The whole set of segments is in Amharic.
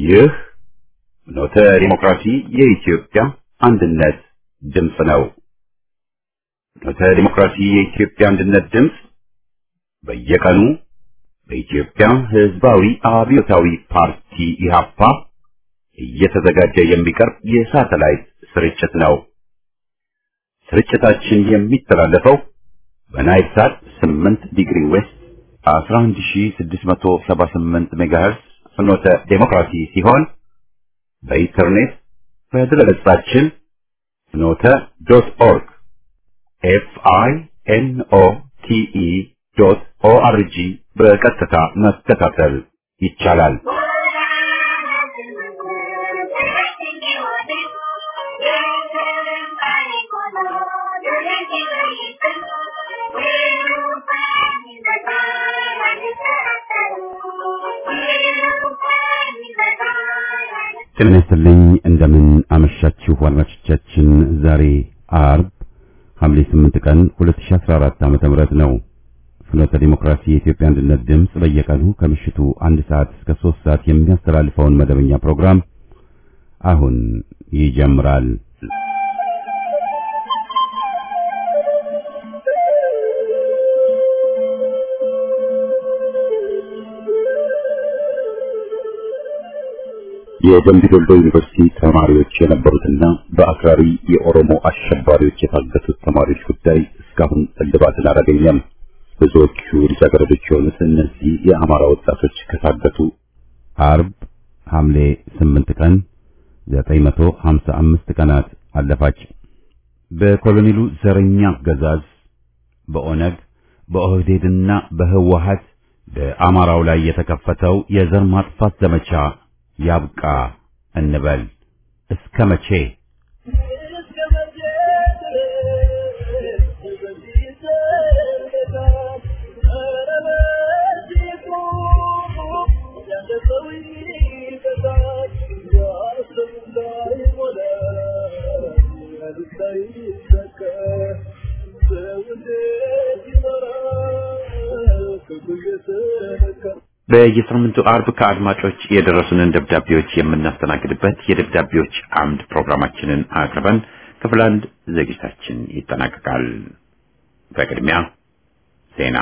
ይህ ኖተ ዲሞክራሲ የኢትዮጵያ አንድነት ድምፅ ነው። ኖተ ዲሞክራሲ የኢትዮጵያ አንድነት ድምፅ በየቀኑ በኢትዮጵያ ሕዝባዊ አብዮታዊ ፓርቲ ኢህአፓ እየተዘጋጀ የሚቀርብ የሳተላይት ስርጭት ነው። ስርጭታችን የሚተላለፈው በናይል ሳት 8 ዲግሪ ዌስት 11678 ሜጋሄርዝ ፍኖተ ዴሞክራሲ ሲሆን በኢንተርኔት በድረገጻችን ፍኖተ ዶት ኦርግ ኤፍ አይ ኤን ኦ ቲ ኢ ዶት ኦ አር ጂ በቀጥታ መከታተል ይቻላል። ጤና ይስጥልኝ። እንደምን አመሻችሁ አድማጮቻችን። ዛሬ አርብ ሐምሌ 8 ቀን 2014 ዓ.ም ነው። ፍኖተ ዲሞክራሲ የኢትዮጵያ አንድነት ድምፅ በየቀኑ ከምሽቱ አንድ ሰዓት እስከ 3 ሰዓት የሚያስተላልፈውን መደበኛ ፕሮግራም አሁን ይጀምራል። የደምቢ ዶልዶ ዩኒቨርሲቲ ተማሪዎች የነበሩትና በአክራሪ የኦሮሞ አሸባሪዎች የታገቱት ተማሪዎች ጉዳይ እስካሁን እልባትን አላገኘም። ብዙዎቹ ልጃገረዶች የሆኑት እነዚህ የአማራ ወጣቶች ከታገቱ አርብ ሐምሌ 8 ቀን 955 ቀናት አለፋች። በኮሎኔሉ ዘረኛ አገዛዝ በኦነግ በኦህዴድና በህወሀት በአማራው ላይ የተከፈተው የዘር ማጥፋት ዘመቻ ያብቃ እንበል። እስከ መቼ? በየሳምንቱ አርብ ከአድማጮች የደረሱንን ደብዳቤዎች የምናስተናግድበት የደብዳቤዎች አምድ ፕሮግራማችንን አቅርበን ክፍል አንድ ዝግጅታችን ይጠናቀቃል። በቅድሚያ ዜና።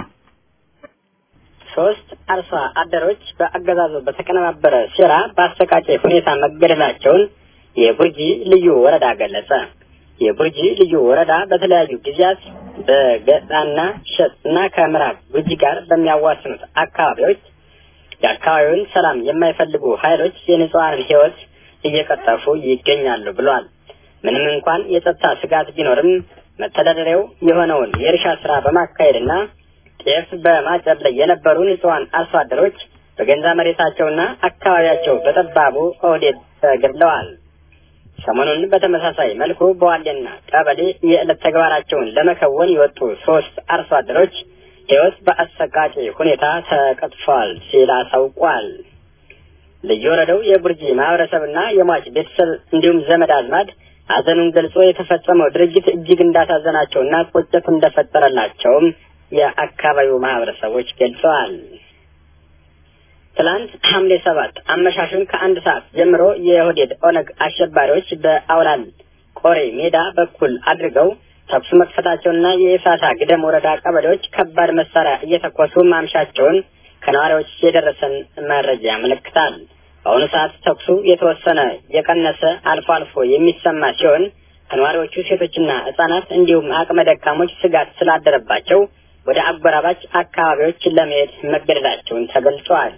ሶስት አርሶ አደሮች በአገዛዙ በተቀነባበረ ሴራ በአሰቃቂ ሁኔታ መገደላቸውን የቡርጂ ልዩ ወረዳ ገለጸ። የቡርጂ ልዩ ወረዳ በተለያዩ ጊዜያት በገጣና ሸጥ እና ከምዕራብ ቡርጂ ጋር በሚያዋስኑት አካባቢዎች የአካባቢውን ሰላም የማይፈልጉ ኃይሎች የንጹሐንን ሕይወት እየቀጠፉ ይገኛሉ ብሏል። ምንም እንኳን የጸጥታ ስጋት ቢኖርም መተዳደሪያው የሆነውን የእርሻ ስራ በማካሄድና ጤፍ በማጨድ ላይ የነበሩ ንጹሐን አርሶ አደሮች በገንዛ መሬታቸውና አካባቢያቸው በጠባቡ ኦህዴድ ተገድለዋል። ሰሞኑን በተመሳሳይ መልኩ በዋሌና ቀበሌ የዕለት ተግባራቸውን ለመከወን የወጡ ሶስት አርሶ አደሮች ሕይወት በአሰቃቂ ሁኔታ ተቀጥፏል ሲል አሳውቋል። ልዩ ወረዳው የቡርጂ ማህበረሰብና የሟች ቤተሰብ እንዲሁም ዘመድ አዝማድ ሐዘኑን ገልጾ የተፈጸመው ድርጊት እጅግ እንዳሳዘናቸውና ቁጭት እንደፈጠረላቸውም የአካባቢው ማህበረሰቦች ገልጸዋል። ትላንት ሐምሌ ሰባት አመሻሹን ከአንድ ሰዓት ጀምሮ የኦህዴድ ኦነግ አሸባሪዎች በአውላል ቆሬ ሜዳ በኩል አድርገው ተኩስ መክፈታቸውና የኢሳታ ግደም ወረዳ ቀበሌዎች ከባድ መሳሪያ እየተኮሱ ማምሻቸውን ከነዋሪዎች የደረሰን መረጃ ያመለክታል። በአሁኑ ሰዓት ተኩሱ የተወሰነ የቀነሰ አልፎ አልፎ የሚሰማ ሲሆን ከነዋሪዎቹ ሴቶችና ሕጻናት እንዲሁም አቅመ ደካሞች ስጋት ስላደረባቸው ወደ አጎራባች አካባቢዎች ለመሄድ መገደዳቸውን ተገልጿል።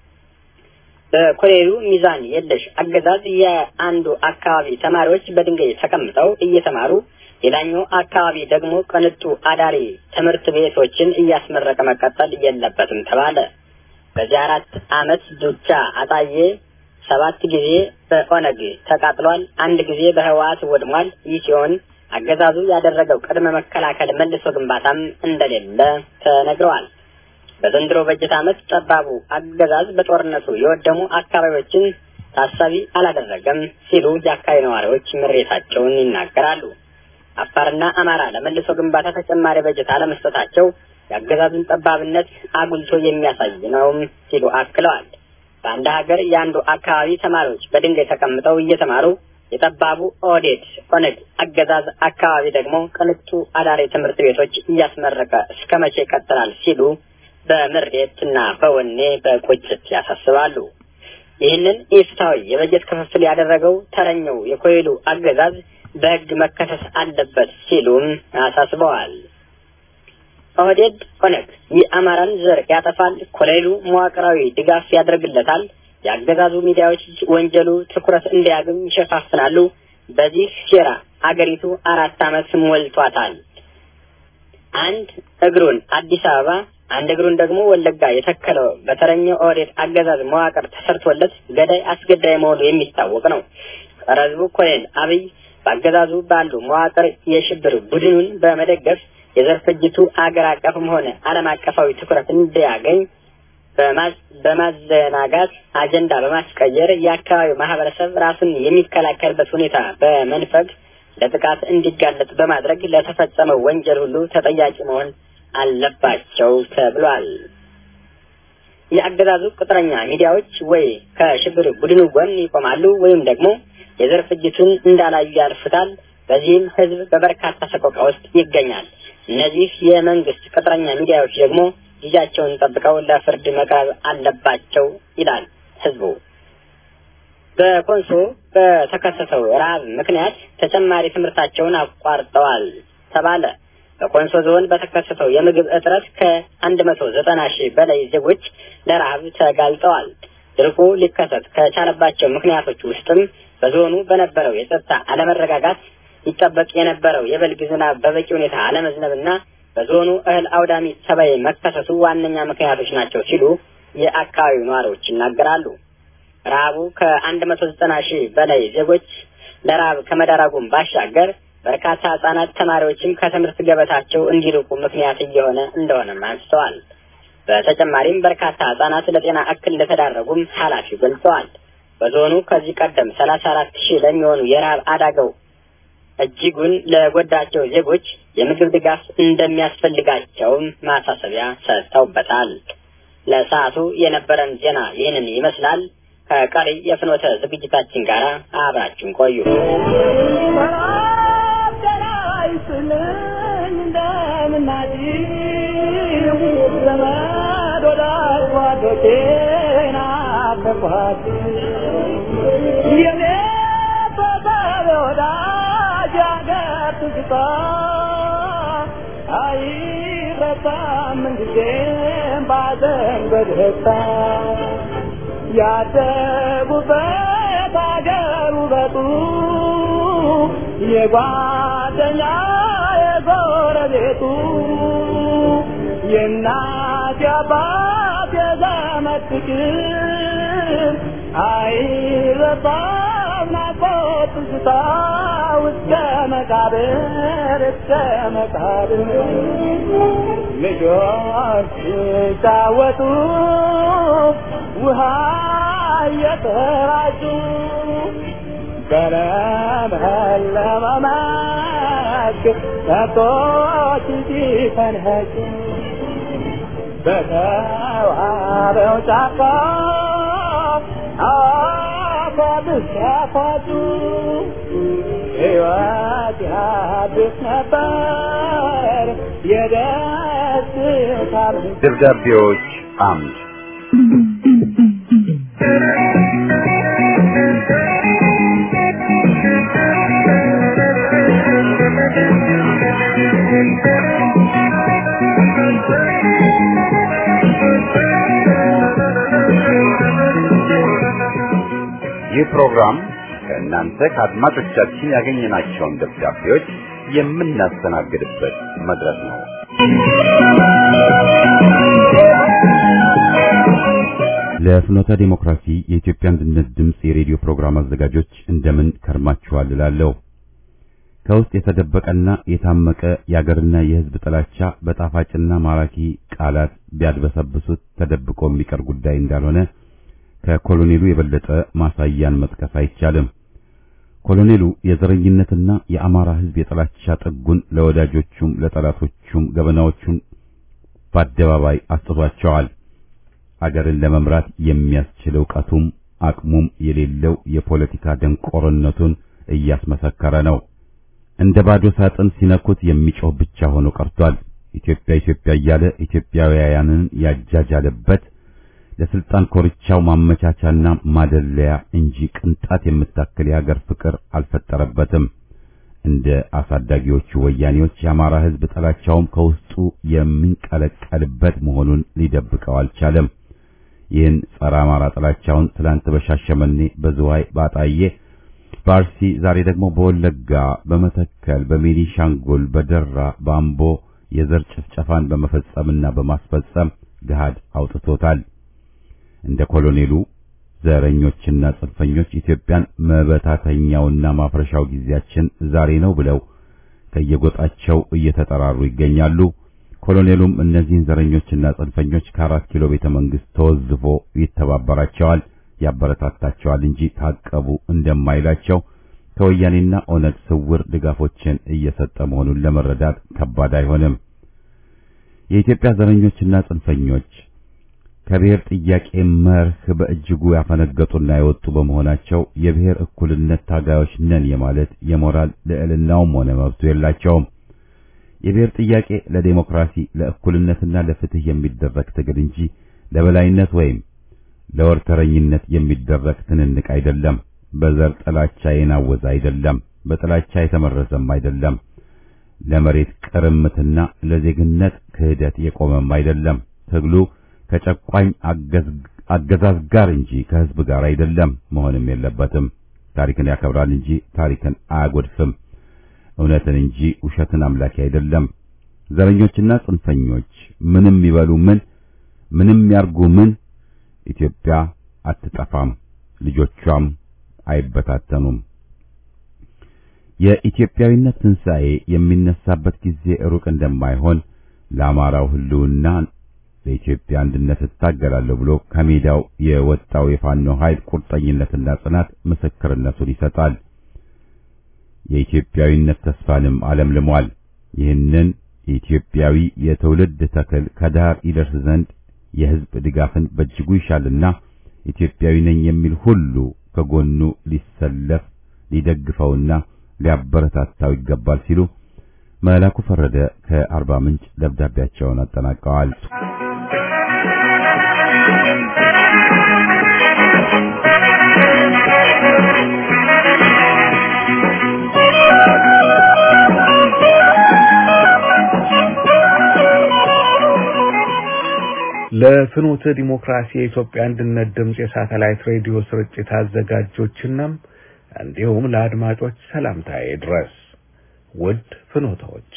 በኮሌሉ ሚዛን የለሽ አገዛዝ የአንዱ አካባቢ ተማሪዎች በድንጋይ ተቀምጠው እየተማሩ ሌላኛው አካባቢ ደግሞ ቅንጡ አዳሪ ትምህርት ቤቶችን እያስመረቀ መቀጠል የለበትም ተባለ። በዚህ አራት ዓመት ዱቻ አጣዬ ሰባት ጊዜ በኦነግ ተቃጥሏል፣ አንድ ጊዜ በህወሓት ወድሟል። ይህ ሲሆን አገዛዙ ያደረገው ቅድመ መከላከል መልሶ ግንባታም እንደሌለ ተነግረዋል። በዘንድሮ በጀት ዓመት ጠባቡ አገዛዝ በጦርነቱ የወደሙ አካባቢዎችን ታሳቢ አላደረገም ሲሉ የአካባቢ ነዋሪዎች ምሬታቸውን ይናገራሉ። አፋርና አማራ ለመልሶ ግንባታ ተጨማሪ በጀት አለመስጠታቸው የአገዛዙን ጠባብነት አጉልቶ የሚያሳይ ነውም ሲሉ አክለዋል። በአንድ ሀገር የአንዱ አካባቢ ተማሪዎች በድንጋይ ተቀምጠው እየተማሩ የጠባቡ ኦህዴድ ኦነግ አገዛዝ አካባቢ ደግሞ ቅንጡ አዳሪ ትምህርት ቤቶች እያስመረቀ እስከ መቼ ይቀጥላል ሲሉ በምሬትና በወኔ በቁጭት ያሳስባሉ። ይህንን ኢፍትሐዊ የበጀት ክፍፍል ያደረገው ተረኛው የኮይሉ አገዛዝ በሕግ መከሰስ አለበት ሲሉም አሳስበዋል። ኦህዴድ ኦነግ የአማራን ዘር ያጠፋል፣ ኮሎኔሉ መዋቅራዊ ድጋፍ ያደርግለታል፣ የአገዛዙ ሚዲያዎች ወንጀሉ ትኩረት እንዲያገኝ ይሸፋፍናሉ። በዚህ ሴራ አገሪቱ አራት ዓመት ሞልቷታል። አንድ እግሩን አዲስ አበባ አንድ እግሩን ደግሞ ወለጋ የተከለው በተረኛው ኦህዴድ አገዛዝ መዋቅር ተሰርቶለት ገዳይ አስገዳይ መሆኑ የሚታወቅ ነው። ጸረ ሕዝቡ ኮሎኔል አብይ በአገዛዙ ባሉ መዋቅር የሽብር ቡድኑን በመደገፍ የዘር ፍጅቱ አገር አቀፍም ሆነ ዓለም አቀፋዊ ትኩረት እንዲያገኝ በማዘናጋት አጀንዳ በማስቀየር የአካባቢው ማህበረሰብ ራሱን የሚከላከልበት ሁኔታ በመንፈግ ለጥቃት እንዲጋለጥ በማድረግ ለተፈጸመው ወንጀል ሁሉ ተጠያቂ መሆን አለባቸው ተብሏል። የአገዛዙ ቅጥረኛ ሚዲያዎች ወይ ከሽብር ቡድኑ ጎን ይቆማሉ ወይም ደግሞ የዘር ፍጅቱን እንዳላዩ ያልፉታል። በዚህም ህዝብ በበርካታ ሰቆቃ ውስጥ ይገኛል። እነዚህ የመንግስት ቅጥረኛ ሚዲያዎች ደግሞ ጊዜያቸውን ጠብቀው ለፍርድ መቅረብ አለባቸው ይላል ህዝቡ። በኮንሶ በተከሰተው ረሃብ ምክንያት ተጨማሪ ትምህርታቸውን አቋርጠዋል ተባለ። በኮንሶ ዞን በተከሰተው የምግብ እጥረት ከአንድ መቶ ዘጠና ሺህ በላይ ዜጎች ለረሃብ ተጋልጠዋል። ድርቁ ሊከሰት ከቻለባቸው ምክንያቶች ውስጥም በዞኑ በነበረው የጸጥታ አለመረጋጋት ይጠበቅ የነበረው የበልግ ዝናብ በበቂ ሁኔታ አለመዝነብና በዞኑ እህል አውዳሚ ተባይ መከሰቱ ዋነኛ ምክንያቶች ናቸው ሲሉ የአካባቢው ነዋሪዎች ይናገራሉ። ረሃቡ ከአንድ መቶ ዘጠና ሺህ በላይ ዜጎች ለረሃብ ከመዳረጉም ባሻገር በርካታ ህጻናት ተማሪዎችም ከትምህርት ገበታቸው እንዲርቁ ምክንያት እየሆነ እንደሆነም አንስተዋል። በተጨማሪም በርካታ ህጻናት ለጤና እክል እንደተዳረጉም ኃላፊው ገልጸዋል። በዞኑ ከዚህ ቀደም ሰላሳ አራት ሺህ ለሚሆኑ የረሃብ አደጋው እጅጉን ለጎዳቸው ዜጎች የምግብ ድጋፍ እንደሚያስፈልጋቸውም ማሳሰቢያ ሰጥተውበታል። ለሰዓቱ የነበረን ዜና ይህንን ይመስላል። ከቀሪ የፍኖተ ዝግጅታችን ጋር አብራችሁን ቆዩ። አይረሳም ምንጊዜም ባዘን በደስታ ያደጉበት አገር ውበቱ የጓደኛ የጎረቤቱ የእናት የአባት የዘመድ ፍቅር አይረሳም ናፍቆት ትዝታ እስከ መቃብር እስከ መቃብር ልጆች ሲጫወቱ ውሃ እየተራጩ በለመለመ መስክ ከብቶች ሲፈንህጩ በተዋበው ጫካ አፏብስ ያፋጩ ሕይወት ያድስ ነበር የደስታ ደብዳቤዎች አምድ ይህ ፕሮግራም ከእናንተ ከአድማጮቻችን ያገኘናቸውን ደብዳቤዎች የምናስተናግድበት መድረክ ነው። ለፍኖተ ዲሞክራሲ የኢትዮጵያ አንድነት ድምፅ የሬዲዮ ፕሮግራም አዘጋጆች እንደምን ከርማችኋል እላለሁ። ከውስጥ የተደበቀና የታመቀ የአገርና የሕዝብ ጥላቻ በጣፋጭና ማራኪ ቃላት ቢያድበሰብሱት ተደብቆ የሚቀር ጉዳይ እንዳልሆነ ከኮሎኔሉ የበለጠ ማሳያን መጥቀስ አይቻልም። ኮሎኔሉ የዘረኝነትና የአማራ ሕዝብ የጥላቻ ጥጉን ለወዳጆቹም ለጠላቶቹም ገበናዎቹን በአደባባይ አስጥቷቸዋል። አገርን ለመምራት የሚያስችል ዕውቀቱም አቅሙም የሌለው የፖለቲካ ደንቆርነቱን እያስመሰከረ ነው። እንደ ባዶ ሳጥን ሲነኩት የሚጮህ ብቻ ሆኖ ቀርቷል። ኢትዮጵያ ኢትዮጵያ እያለ ኢትዮጵያውያንን ያጃጃለበት ለስልጣን ኮርቻው ማመቻቻና ማደለያ እንጂ ቅንጣት የምታክል የሀገር ፍቅር አልፈጠረበትም። እንደ አሳዳጊዎቹ ወያኔዎች የአማራ ሕዝብ ጥላቻውም ከውስጡ የሚንቀለቀልበት መሆኑን ሊደብቀው አልቻለም። ይህን ጸረ አማራ ጥላቻውን ትላንት በሻሸመኔ፣ በዝዋይ፣ ባጣዬ፣ በአርሲ ዛሬ ደግሞ በወለጋ፣ በመተከል፣ በቤኒሻንጉል፣ በደራ፣ በአምቦ የዘር ጭፍጨፋን በመፈጸምና በማስፈጸም ገሃድ አውጥቶታል። እንደ ኮሎኔሉ ዘረኞችና ጽንፈኞች ኢትዮጵያን መበታተኛውና ማፍረሻው ጊዜያችን ዛሬ ነው ብለው ከየጎጣቸው እየተጠራሩ ይገኛሉ። ኮሎኔሉም እነዚህን ዘረኞችና ጽንፈኞች ከአራት ኪሎ ቤተ መንግስት ተወዝፎ ይተባበራቸዋል፣ ያበረታታቸዋል እንጂ ታቀቡ እንደማይላቸው ከወያኔና ኦነግ ስውር ድጋፎችን እየሰጠ መሆኑን ለመረዳት ከባድ አይሆንም። የኢትዮጵያ ዘረኞችና ጽንፈኞች ከብሔር ጥያቄ መርህ በእጅጉ ያፈነገጡና የወጡ በመሆናቸው የብሔር እኩልነት ታጋዮች ነን የማለት የሞራል ልዕልናውም ሆነ መብቱ የላቸውም። የብሔር ጥያቄ ለዴሞክራሲ ለእኩልነትና ለፍትህ የሚደረግ ትግል እንጂ ለበላይነት ወይም ለወርተረኝነት የሚደረግ ትንንቅ አይደለም። በዘር ጥላቻ የናወዘ አይደለም። በጥላቻ የተመረዘም አይደለም። ለመሬት ቅርምትና ለዜግነት ክህደት የቆመም አይደለም። ትግሉ ከጨቋኝ አገዛዝ ጋር እንጂ ከህዝብ ጋር አይደለም፣ መሆንም የለበትም። ታሪክን ያከብራል እንጂ ታሪክን አያጎድፍም። እውነትን እንጂ ውሸትን አምላኪ አይደለም። ዘረኞችና ጽንፈኞች ምንም ይበሉ ምን፣ ምንም ያርጉ ምን፣ ኢትዮጵያ አትጠፋም፣ ልጆቿም አይበታተኑም። የኢትዮጵያዊነት ትንሣኤ የሚነሳበት ጊዜ ሩቅ እንደማይሆን ለአማራው ህልውና ለኢትዮጵያ አንድነት እታገላለሁ ብሎ ከሜዳው የወጣው የፋኖ ኃይል ቁርጠኝነትና ጽናት ምስክርነቱን ይሰጣል። የኢትዮጵያዊነት ተስፋንም አለምልሟል። ይህንን የኢትዮጵያዊ የትውልድ ተክል ከዳር ይደርስ ዘንድ የህዝብ ድጋፍን በእጅጉ ይሻልና ኢትዮጵያዊ ነኝ የሚል ሁሉ ከጎኑ ሊሰለፍ ሊደግፈውና ሊያበረታታው ይገባል ሲሉ መላኩ ፈረደ ከአርባ ምንጭ ደብዳቤያቸውን አጠናቀዋል። ለፍኖተ ዲሞክራሲ የኢትዮጵያ አንድነት ድምፅ የሳተላይት ሬዲዮ ስርጭት አዘጋጆችና እንዲሁም ለአድማጮች ሰላምታዬ ድረስ። ውድ ፍኖታዎች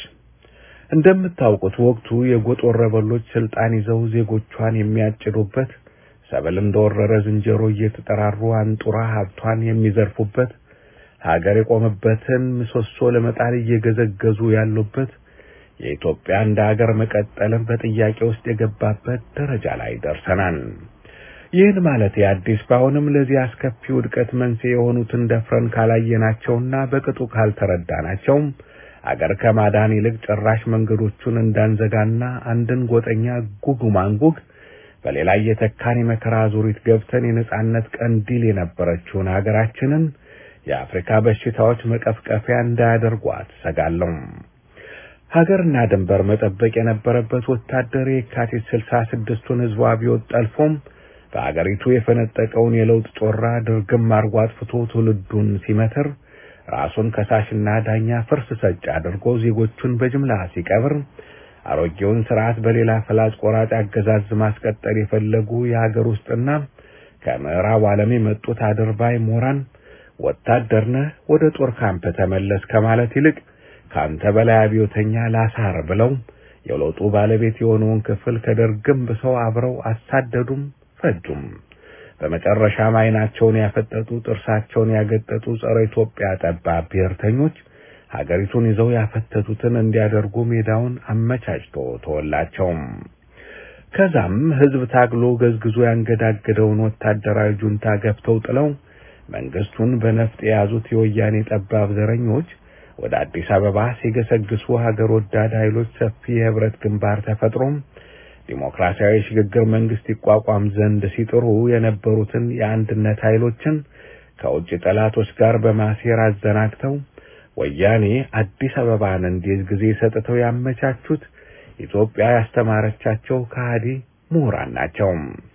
እንደምታውቁት ወቅቱ የጎጥ ወረበሎች ስልጣን ይዘው ዜጎቿን የሚያጭዱበት፣ ሰብል እንደወረረ ዝንጀሮ እየተጠራሩ አንጡራ ሀብቷን የሚዘርፉበት፣ ሀገር የቆመበትን ምሰሶ ለመጣል እየገዘገዙ ያሉበት የኢትዮጵያ እንደ ሀገር መቀጠልን በጥያቄ ውስጥ የገባበት ደረጃ ላይ ደርሰናል። ይህን ማለት አዲስ ባይሆንም ለዚህ አስከፊ ውድቀት መንስኤ የሆኑትን ደፍረን ካላየናቸውና በቅጡ ካልተረዳናቸውም አገር ከማዳን ይልቅ ጭራሽ መንገዶቹን እንዳንዘጋና አንድን ጎጠኛ ጉግ ማንጉግ በሌላ እየተካን የመከራ ዙሪት ገብተን የነጻነት ቀንዲል የነበረችውን ሀገራችንን የአፍሪካ በሽታዎች መቀፍቀፊያ እንዳያደርጓት ሰጋለሁ። ሀገርና ድንበር መጠበቅ የነበረበት ወታደር የካቲት ስልሳ ስድስቱን ህዝቡ አብዮት ጠልፎም በአገሪቱ የፈነጠቀውን የለውጥ ጮራ ድርግም አርጎ አጥፍቶ ትውልዱን ሲመትር ራሱን ከሳሽና ዳኛ ፍርስ ሰጭ አድርጎ ዜጎቹን በጅምላ ሲቀብር አሮጌውን ስርዓት በሌላ ፈላጭ ቆራጭ አገዛዝ ማስቀጠል የፈለጉ የሀገር ውስጥና ከምዕራብ ዓለም የመጡት አድርባይ ምሁራን ወታደር ነህ ወደ ጦር ካምፕ ተመለስ ከማለት ይልቅ ከአንተ በላይ አብዮተኛ ላሳር ብለው የለውጡ ባለቤት የሆነውን ክፍል ከደርግም ብሰው አብረው አሳደዱም ፈጁም። በመጨረሻም ዓይናቸውን ያፈጠጡ ጥርሳቸውን ያገጠጡ ጸረ ኢትዮጵያ ጠባብ ብሔርተኞች ሀገሪቱን ይዘው ያፈተቱትን እንዲያደርጉ ሜዳውን አመቻችቶ ተወላቸውም። ከዛም ህዝብ ታግሎ ገዝግዞ ያንገዳገደውን ወታደራዊ ጁንታ ገፍተው ጥለው መንግስቱን በነፍጥ የያዙት የወያኔ ጠባብ ዘረኞች ወደ አዲስ አበባ ሲገሰግሱ ሀገር ወዳድ ኃይሎች ሰፊ የህብረት ግንባር ተፈጥሮም ዲሞክራሲያዊ ሽግግር መንግስት ይቋቋም ዘንድ ሲጥሩ የነበሩትን የአንድነት ኃይሎችን ከውጭ ጠላቶች ጋር በማሴር አዘናግተው ወያኔ አዲስ አበባን እንዲይዝ ጊዜ ሰጥተው ያመቻቹት ኢትዮጵያ ያስተማረቻቸው ከሃዲ ምሁራን ናቸው።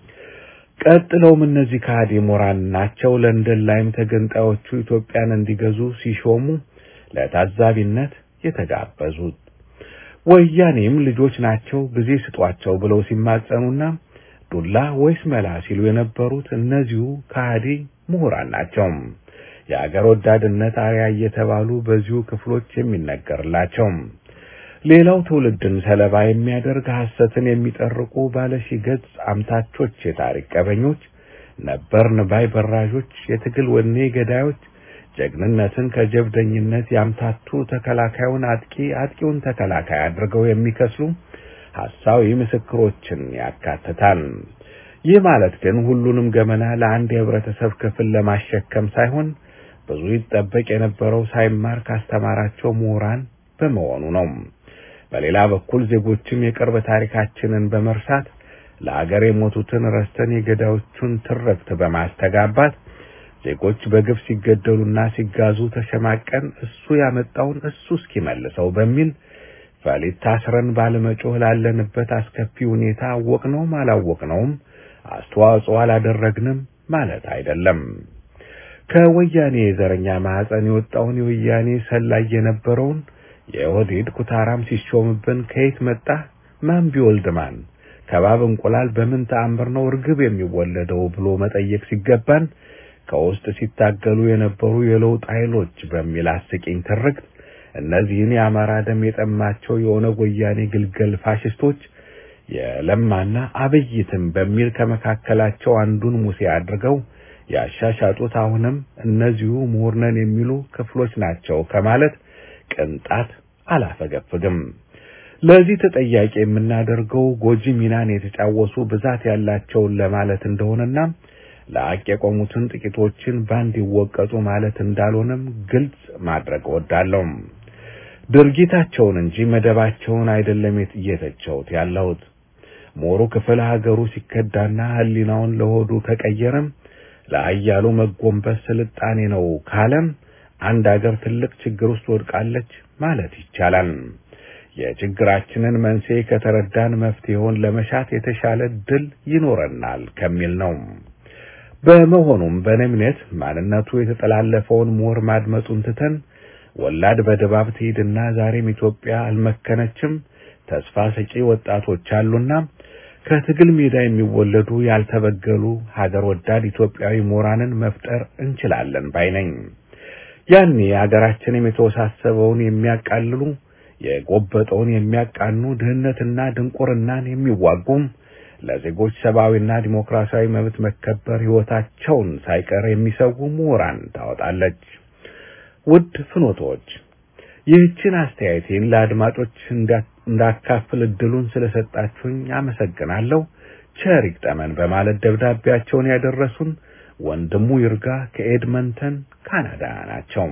ቀጥለውም እነዚህ ከሃዲ ምሁራን ናቸው ለንደን ላይም ተገንጣዮቹ ኢትዮጵያን እንዲገዙ ሲሾሙ ለታዛቢነት የተጋበዙት። ወያኔም ልጆች ናቸው ጊዜ ስጧቸው ብለው ሲማጸኑና ዱላ ወይስ መላ ሲሉ የነበሩት እነዚሁ ከሃዲ ምሁራን ናቸው። የአገር ወዳድነት አርያ እየተባሉ በዚሁ ክፍሎች የሚነገርላቸው ሌላው ትውልድን ሰለባ የሚያደርግ ሐሰትን የሚጠርቁ ባለሺ ገጽ አምታቾች፣ የታሪክ ቀበኞች፣ ነበርን ባይ በራዦች፣ የትግል ወኔ ገዳዮች፣ ጀግንነትን ከጀብደኝነት ያምታቱ ተከላካዩን አጥቂ አጥቂውን ተከላካይ አድርገው የሚከስሉ ሐሳዊ ምስክሮችን ያካትታል። ይህ ማለት ግን ሁሉንም ገመና ለአንድ የህብረተሰብ ክፍል ለማሸከም ሳይሆን ብዙ ይጠበቅ የነበረው ሳይማር ካስተማራቸው ምሁራን በመሆኑ ነው። በሌላ በኩል ዜጎችም የቅርብ ታሪካችንን በመርሳት ለአገር የሞቱትን ረስተን የገዳዮቹን ትርክት በማስተጋባት ዜጎች በግፍ ሲገደሉና ሲጋዙ ተሸማቀን እሱ ያመጣውን እሱ እስኪመልሰው በሚል ፈሊጥ ታስረን ባለመጮህ ላለንበት አስከፊ ሁኔታ አወቅነውም አላወቅነውም አስተዋጽኦ አላደረግንም ማለት አይደለም። ከወያኔ የዘረኛ ማህፀን የወጣውን የወያኔ ሰላይ የነበረውን የኦህዴድ ኩታራም ሲሾምብን ከየት መጣ ማን ቢወልድ ማን ከባብ እንቁላል በምን ተአምር ነው እርግብ የሚወለደው ብሎ መጠየቅ ሲገባን ከውስጥ ሲታገሉ የነበሩ የለውጥ ኃይሎች በሚል አስቂኝ ትርክት እነዚህን የአማራ ደም የጠማቸው የኦነግ ወያኔ ግልገል ፋሽስቶች የለማና አብይትም በሚል ከመካከላቸው አንዱን ሙሴ አድርገው ያሻሻጡት አሁንም እነዚሁ ምሁር ነን የሚሉ ክፍሎች ናቸው ከማለት ቅንጣት አላፈገፍግም። ለዚህ ተጠያቂ የምናደርገው ጎጂ ሚናን የተጫወቱ ብዛት ያላቸውን ለማለት እንደሆነና ለአቅ የቆሙትን ጥቂቶችን ባንድ ይወቀጡ ማለት እንዳልሆነም ግልጽ ማድረግ እወዳለሁ። ድርጊታቸውን እንጂ መደባቸውን አይደለም እየተቸውት ያለሁት። ሞሩ ክፍል ሀገሩ ሲከዳና ሕሊናውን ለሆዱ ከቀየረም ለአያሉ መጎንበስ ስልጣኔ ነው ካለም አንድ አገር ትልቅ ችግር ውስጥ ወድቃለች ማለት ይቻላል። የችግራችንን መንስኤ ከተረዳን መፍትሄውን ለመሻት የተሻለ ድል ይኖረናል ከሚል ነው። በመሆኑም በእኔ እምነት ማንነቱ የተጠላለፈውን ምሁር ማድመጡን ትተን ወላድ በድባብ ትሂድና ዛሬም ኢትዮጵያ አልመከነችም፣ ተስፋ ሰጪ ወጣቶች አሉና ከትግል ሜዳ የሚወለዱ ያልተበገሉ ሀገር ወዳድ ኢትዮጵያዊ ምሁራንን መፍጠር እንችላለን ባይ ነኝ። ያኔ ሀገራችንም የተወሳሰበውን የሚያቃልሉ የጎበጠውን የሚያቃኑ ድህነትና ድንቁርናን የሚዋጉም ለዜጎች ሰብአዊና ዲሞክራሲያዊ መብት መከበር ሕይወታቸውን ሳይቀር የሚሰዉ ምሁራን ታወጣለች። ውድ ፍኖቶች ይህችን አስተያየቴን ለአድማጮች እንዳካፍል እድሉን ስለሰጣችሁኝ አመሰግናለሁ። ቸር ይግጠመን በማለት ደብዳቤያቸውን ያደረሱን ወንድሙ ይርጋ ከኤድመንተን ካናዳ ናቸው።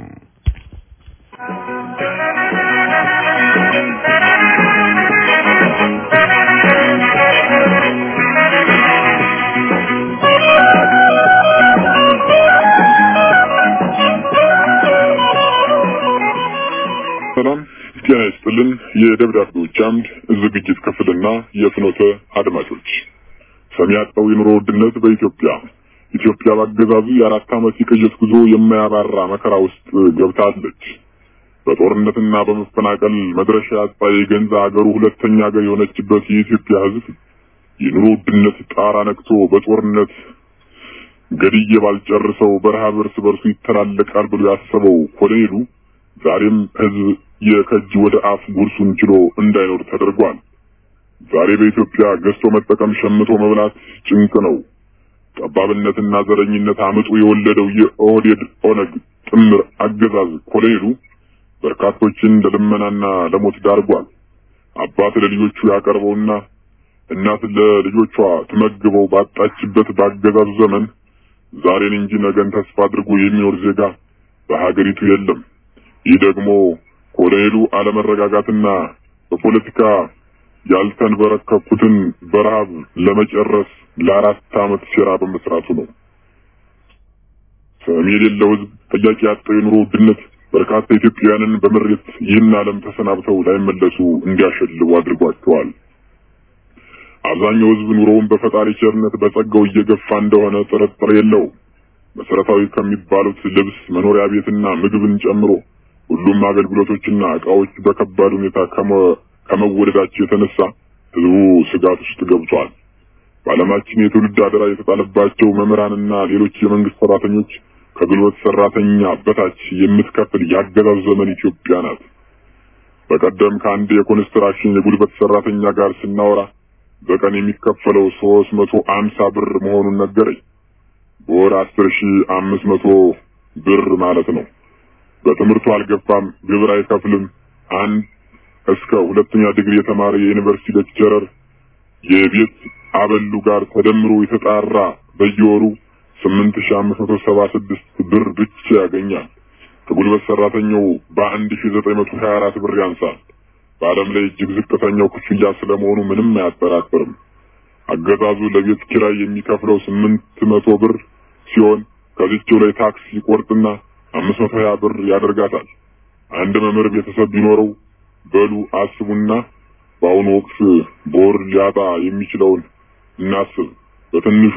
ሰላም ጤና ይስጥልን። የደብዳቤዎች አምድ ዝግጅት ክፍልና የፍኖተ አድማጮች ሰሚ ያጣው የኑሮ ውድነት በኢትዮጵያ ኢትዮጵያ በአገዛዙ የአራት ዓመት የቅዠት ጉዞ የማያባራ መከራ ውስጥ ገብታለች። በጦርነትና በመፈናቀል መድረሻ ያጣ የገንዛ ሀገሩ ሁለተኛ ሀገር የሆነችበት የኢትዮጵያ ሕዝብ የኑሮ ውድነት ጣራ ነክቶ በጦርነት ገድዬ ባልጨርሰው በረሃብ እርስ በርሱ ይተላለቃል ብሎ ያሰበው ኮሎኔሉ ዛሬም ሕዝብ የከጅ ወደ አፍ ጉርሱን ችሎ እንዳይኖር ተደርጓል። ዛሬ በኢትዮጵያ ገዝቶ መጠቀም ሸምቶ መብላት ጭንቅ ነው። ጠባብነትና ዘረኝነት አምጡ የወለደው የኦህዴድ ኦነግ ጥምር አገዛዝ ኮሎኔሉ በርካቶችን ለልመናና ለሞት ዳርጓል። አባት ለልጆቹ ያቀርበውና እናት ለልጆቿ ትመግበው ባጣችበት ባገዛዙ ዘመን ዛሬን እንጂ ነገን ተስፋ አድርጎ የሚኖር ዜጋ በሀገሪቱ የለም። ይህ ደግሞ ኮሎኔሉ አለመረጋጋትና በፖለቲካ ያልተንበረከኩትን በረሃብ ለመጨረስ ለአራት ዓመት ሴራ በመስራቱ ነው። ሰሚ የሌለው ህዝብ ጥያቄ ያጣው የኑሮ ውድነት በርካታ ኢትዮጵያውያንን በምሬት ይህን ዓለም ተሰናብተው ላይመለሱ እንዲያሸልቡ አድርጓቸዋል። አብዛኛው ህዝብ ኑሮውን በፈጣሪ ቸርነት በጸጋው እየገፋ እንደሆነ ጥርጥር የለው። መሰረታዊ ከሚባሉት ልብስ፣ መኖሪያ ቤትና ምግብን ጨምሮ ሁሉም አገልግሎቶችና እቃዎች በከባድ ሁኔታ ከመወደዳቸው የተነሳ ህዝቡ ስጋት ውስጥ ገብቷል። በዓለማችን የትውልድ አደራ የተጣለባቸው መምህራንና ሌሎች የመንግስት ሰራተኞች ከጉልበት ሰራተኛ በታች የምትከፍል ያገዛዙ ዘመን ኢትዮጵያ ናት። በቀደም ከአንድ የኮንስትራክሽን የጉልበት ሰራተኛ ጋር ስናወራ በቀን የሚከፈለው ሶስት መቶ አምሳ ብር መሆኑን ነገረኝ። በወር አስር ሺ አምስት መቶ ብር ማለት ነው። በትምህርቱ አልገፋም፣ ግብር አይከፍልም። አንድ እስከ ሁለተኛ ዲግሪ የተማረ የዩኒቨርሲቲ ሌክቸረር የቤት አበሉ ጋር ተደምሮ የተጣራ በየወሩ ስምንት ሺ አምስት መቶ ሰባ ስድስት ብር ብቻ ያገኛል። ከጉልበት ሰራተኛው በአንድ ሺ ዘጠኝ መቶ ሀያ አራት ብር ያንሳል። በዓለም ላይ እጅግ ዝቅተኛው ክፍያ ስለመሆኑ ምንም አያጠራጥርም። አገዛዙ ለቤት ኪራይ የሚከፍለው ስምንት መቶ ብር ሲሆን ከዚችው ላይ ታክስ ይቆርጥና አምስት መቶ ሀያ ብር ያደርጋታል። አንድ መምህር ቤተሰብ ቢኖረው በሉ አስቡና በአሁኑ ወቅት በወር ሊያጣ የሚችለውን እናስብ። በትንሹ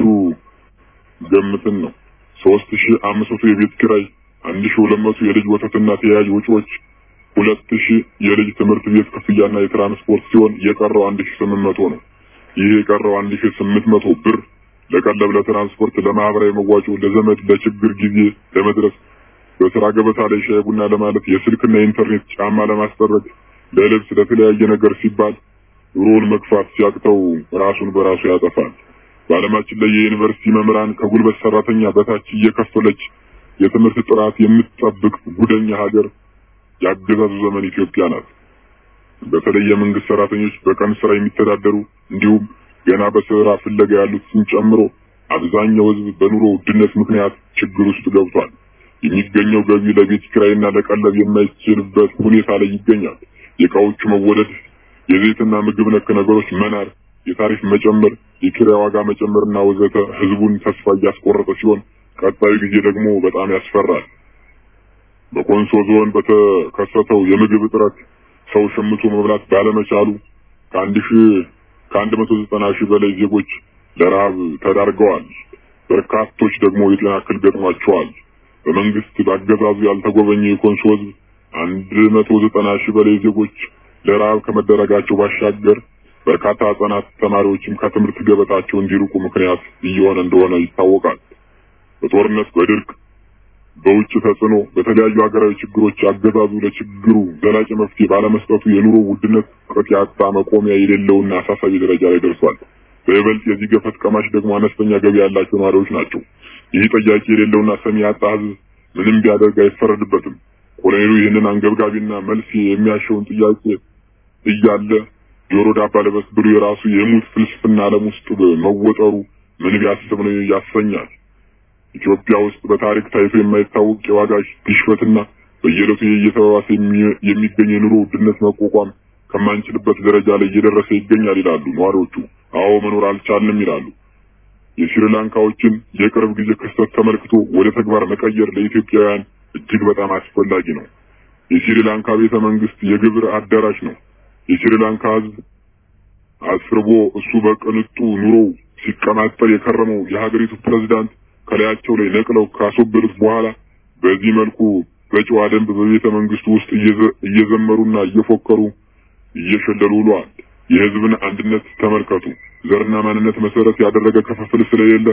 ገምትን ነው ሶስት ሺ አምስት መቶ የቤት ኪራይ፣ አንድ ሺ ሁለት መቶ የልጅ ወተትና ተያያዥ ወጪዎች፣ ሁለት ሺ የልጅ ትምህርት ቤት ክፍያና የትራንስፖርት ሲሆን የቀረው አንድ ሺ ስምንት መቶ ነው። ይህ የቀረው አንድ ሺ ስምንት መቶ ብር ለቀለብ፣ ለትራንስፖርት፣ ለማህበራዊ መዋጮ፣ ለዘመድ ለችግር ጊዜ ለመድረስ፣ በስራ ገበታ ላይ ሻይ ቡና ለማለት፣ የስልክና የኢንተርኔት ጫማ ለማስጠረግ፣ ለልብስ፣ ለተለያየ ነገር ሲባል ኑሮውን መግፋት ሲያቅተው ራሱን በራሱ ያጠፋል። በዓለማችን ላይ የዩኒቨርሲቲ መምህራን ከጉልበት ሰራተኛ በታች እየከፈለች የትምህርት ጥራት የምትጠብቅ ጉደኛ ሀገር ያገዛዙ ዘመን ኢትዮጵያ ናት። በተለይ የመንግስት ሰራተኞች በቀን ስራ የሚተዳደሩ እንዲሁም ገና በስራ ፍለጋ ያሉትን ጨምሮ አብዛኛው ህዝብ በኑሮ ውድነት ምክንያት ችግር ውስጥ ገብቷል። የሚገኘው ገቢ ለቤት ኪራይና ለቀለብ የማይችልበት ሁኔታ ላይ ይገኛል። የእቃዎቹ መወደድ፣ የዘይትና ምግብ ነክ ነገሮች መናር፣ የታሪፍ መጨመር፣ የኪራይ ዋጋ መጨመርና ወዘተ ህዝቡን ተስፋ እያስቆረጠ ሲሆን ቀጣዩ ጊዜ ደግሞ በጣም ያስፈራል። በኮንሶ ዞን በተከሰተው የምግብ እጥረት ሰው ሸምቶ መብላት ባለመቻሉ ከአንድ ሺህ ከአንድ መቶ ዘጠና ሺህ በላይ ዜጎች ለረሃብ ተዳርገዋል። በርካቶች ደግሞ የጤና እክል ገጥሟቸዋል። በመንግስት በአገዛዙ ያልተጎበኘ የኮንሶ ህዝብ አንድ መቶ ዘጠና ሺህ በላይ ዜጎች ለረሃብ ከመደረጋቸው ባሻገር በርካታ ህጻናት ተማሪዎችም ከትምህርት ገበታቸው እንዲርቁ ምክንያት እየሆነ እንደሆነ ይታወቃል። በጦርነት፣ በድርቅ፣ በውጭ ተጽዕኖ፣ በተለያዩ ሀገራዊ ችግሮች አገዛዙ ለችግሩ ዘላቂ መፍትሄ ባለመስጠቱ የኑሮ ውድነት ቅጥ ያጣ መቆሚያ የሌለውና አሳሳቢ ደረጃ ላይ ደርሷል። በይበልጥ የዚህ ገፈት ቀማሽ ደግሞ አነስተኛ ገቢ ያላቸው ነዋሪዎች ናቸው። ይህ ጠያቂ የሌለውና ሰሚ ያጣ ህዝብ ምንም ቢያደርግ አይፈረድበትም። ኮሎኔሉ ይህንን አንገብጋቢና መልስ የሚያሸውን ጥያቄ እያለ ጆሮ ዳባ ልበስ ብሎ የራሱ የሙት ፍልስፍና ዓለም ውስጥ መወጠሩ ምን ቢያስብ ነው ያሰኛል። ኢትዮጵያ ውስጥ በታሪክ ታይቶ የማይታወቅ የዋጋ ግሽበትና በየዕለቱ እየተባባሰ የሚገኝ የኑሮ ውድነት መቋቋም ከማንችልበት ደረጃ ላይ እየደረሰ ይገኛል ይላሉ ነዋሪዎቹ። አዎ መኖር አልቻልንም ይላሉ። የስሪላንካዎችን የቅርብ ጊዜ ክስተት ተመልክቶ ወደ ተግባር መቀየር ለኢትዮጵያውያን እጅግ በጣም አስፈላጊ ነው። የስሪላንካ ቤተ መንግስት የግብር አዳራሽ ነው። የስሪላንካ ህዝብ አስርቦ እሱ በቅንጡ ኑሮው ሲቀማጠል የከረመው የሀገሪቱ ፕሬዝዳንት ከላያቸው ላይ ነቅለው ካስወገዱት በኋላ በዚህ መልኩ በጨዋ ደንብ በቤተ መንግስቱ ውስጥ እየዘመሩና እየፎከሩ እየሸለሉ ውለዋል። የህዝብን አንድነት ተመልከቱ። ዘርና ማንነት መሰረት ያደረገ ክፍፍል ስለሌለ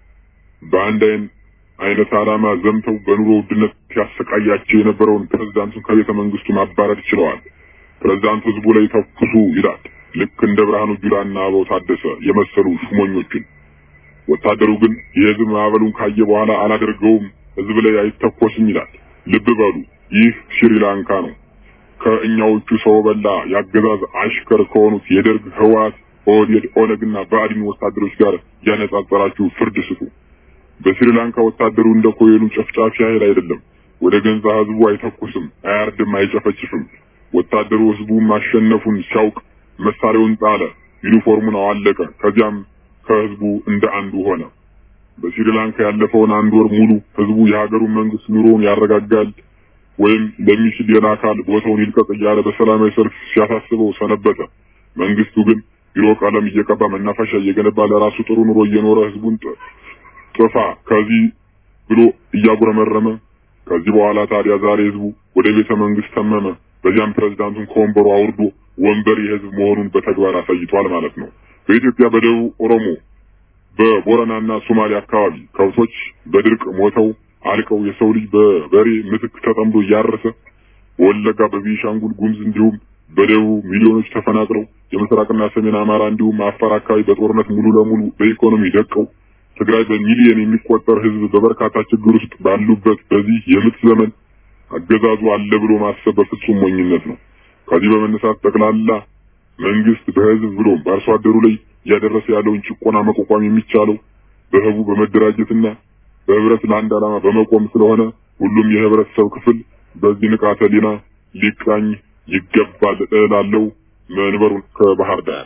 በአንድ አይን አይነት ዓላማ ዘምተው በኑሮ ውድነት ሲያሰቃያቸው የነበረውን ፕሬዝዳንቱን ከቤተ መንግስቱ ማባረር ችለዋል። ፕሬዝዳንቱ ህዝቡ ላይ ተኩሱ ይላል። ልክ እንደ ብርሃኑ ጁላና አበባው ታደሰ የመሰሉ ሹመኞችን። ወታደሩ ግን የህዝብ ማዕበሉን ካየ በኋላ አላደርገውም፣ ህዝብ ላይ አይተኮስም ይላል። ልብ በሉ፣ ይህ ሽሪላንካ ነው። ከእኛዎቹ ሰው በላ የአገዛዝ አሽከር ከሆኑት የደርግ ህወሓት፣ ኦህዴድ፣ ኦነግና ብአዴን ወታደሮች ጋር ያነጻጸራችሁ ፍርድ ስጡ። በስሪላንካ ወታደሩ እንደ ኮሎኔሉ ጨፍጫፊ ኃይል አይደለም። ወደ ገንዛ ህዝቡ አይተኩስም፣ አያርድም፣ አይጨፈጭፍም። ወታደሩ ህዝቡ ማሸነፉን ሲያውቅ መሳሪያውን ጣለ፣ ዩኒፎርሙን አዋለቀ። ከዚያም ከህዝቡ እንደ አንዱ ሆነ። በስሪላንካ ያለፈውን አንድ ወር ሙሉ ህዝቡ የሀገሩን መንግስት ኑሮውን ያረጋጋል ወይም ለሚችል ሌላ አካል ቦታውን ይልቀቅ እያለ በሰላማዊ ሰልፍ ሲያሳስበው ሰነበተ። መንግስቱ ግን ቢሮ ቀለም እየቀባ መናፈሻ እየገነባ ለራሱ ጥሩ ኑሮ እየኖረ ህዝቡን ጥፋ ከዚህ ብሎ እያጉረመረመ ከዚህ በኋላ ታዲያ ዛሬ ህዝቡ ወደ ቤተ መንግስት ተመመ። በዚያም ፕሬዝዳንቱን ከወንበሩ አውርዶ ወንበር የህዝብ መሆኑን በተግባር አሳይቷል ማለት ነው። በኢትዮጵያ በደቡብ ኦሮሞ በቦረናና ሶማሌ አካባቢ ከብቶች በድርቅ ሞተው አልቀው የሰው ልጅ በበሬ ምትክ ተጠምዶ እያረሰ በወለጋ በቤኒሻንጉል ጉሙዝ እንዲሁም በደቡብ ሚሊዮኖች ተፈናቅለው የምስራቅና ሰሜን አማራ እንዲሁም አፋር አካባቢ በጦርነት ሙሉ ለሙሉ በኢኮኖሚ ደቀው ትግራይ በሚሊዮን የሚቆጠር ህዝብ በበርካታ ችግር ውስጥ ባሉበት በዚህ የምጥ ዘመን አገዛዙ አለ ብሎ ማሰብ በፍጹም ሞኝነት ነው። ከዚህ በመነሳት ጠቅላላ መንግስት በህዝብ ብሎም በአርሶ አደሩ ላይ እያደረሰ ያለውን ጭቆና መቋቋም የሚቻለው በህቡ በመደራጀትና በህብረት ለአንድ ዓላማ በመቆም ስለሆነ ሁሉም የህብረተሰብ ክፍል በዚህ ንቃተ ህሊና ሊቃኝ ይገባል እላለሁ። መንበሩን ከባህር ዳር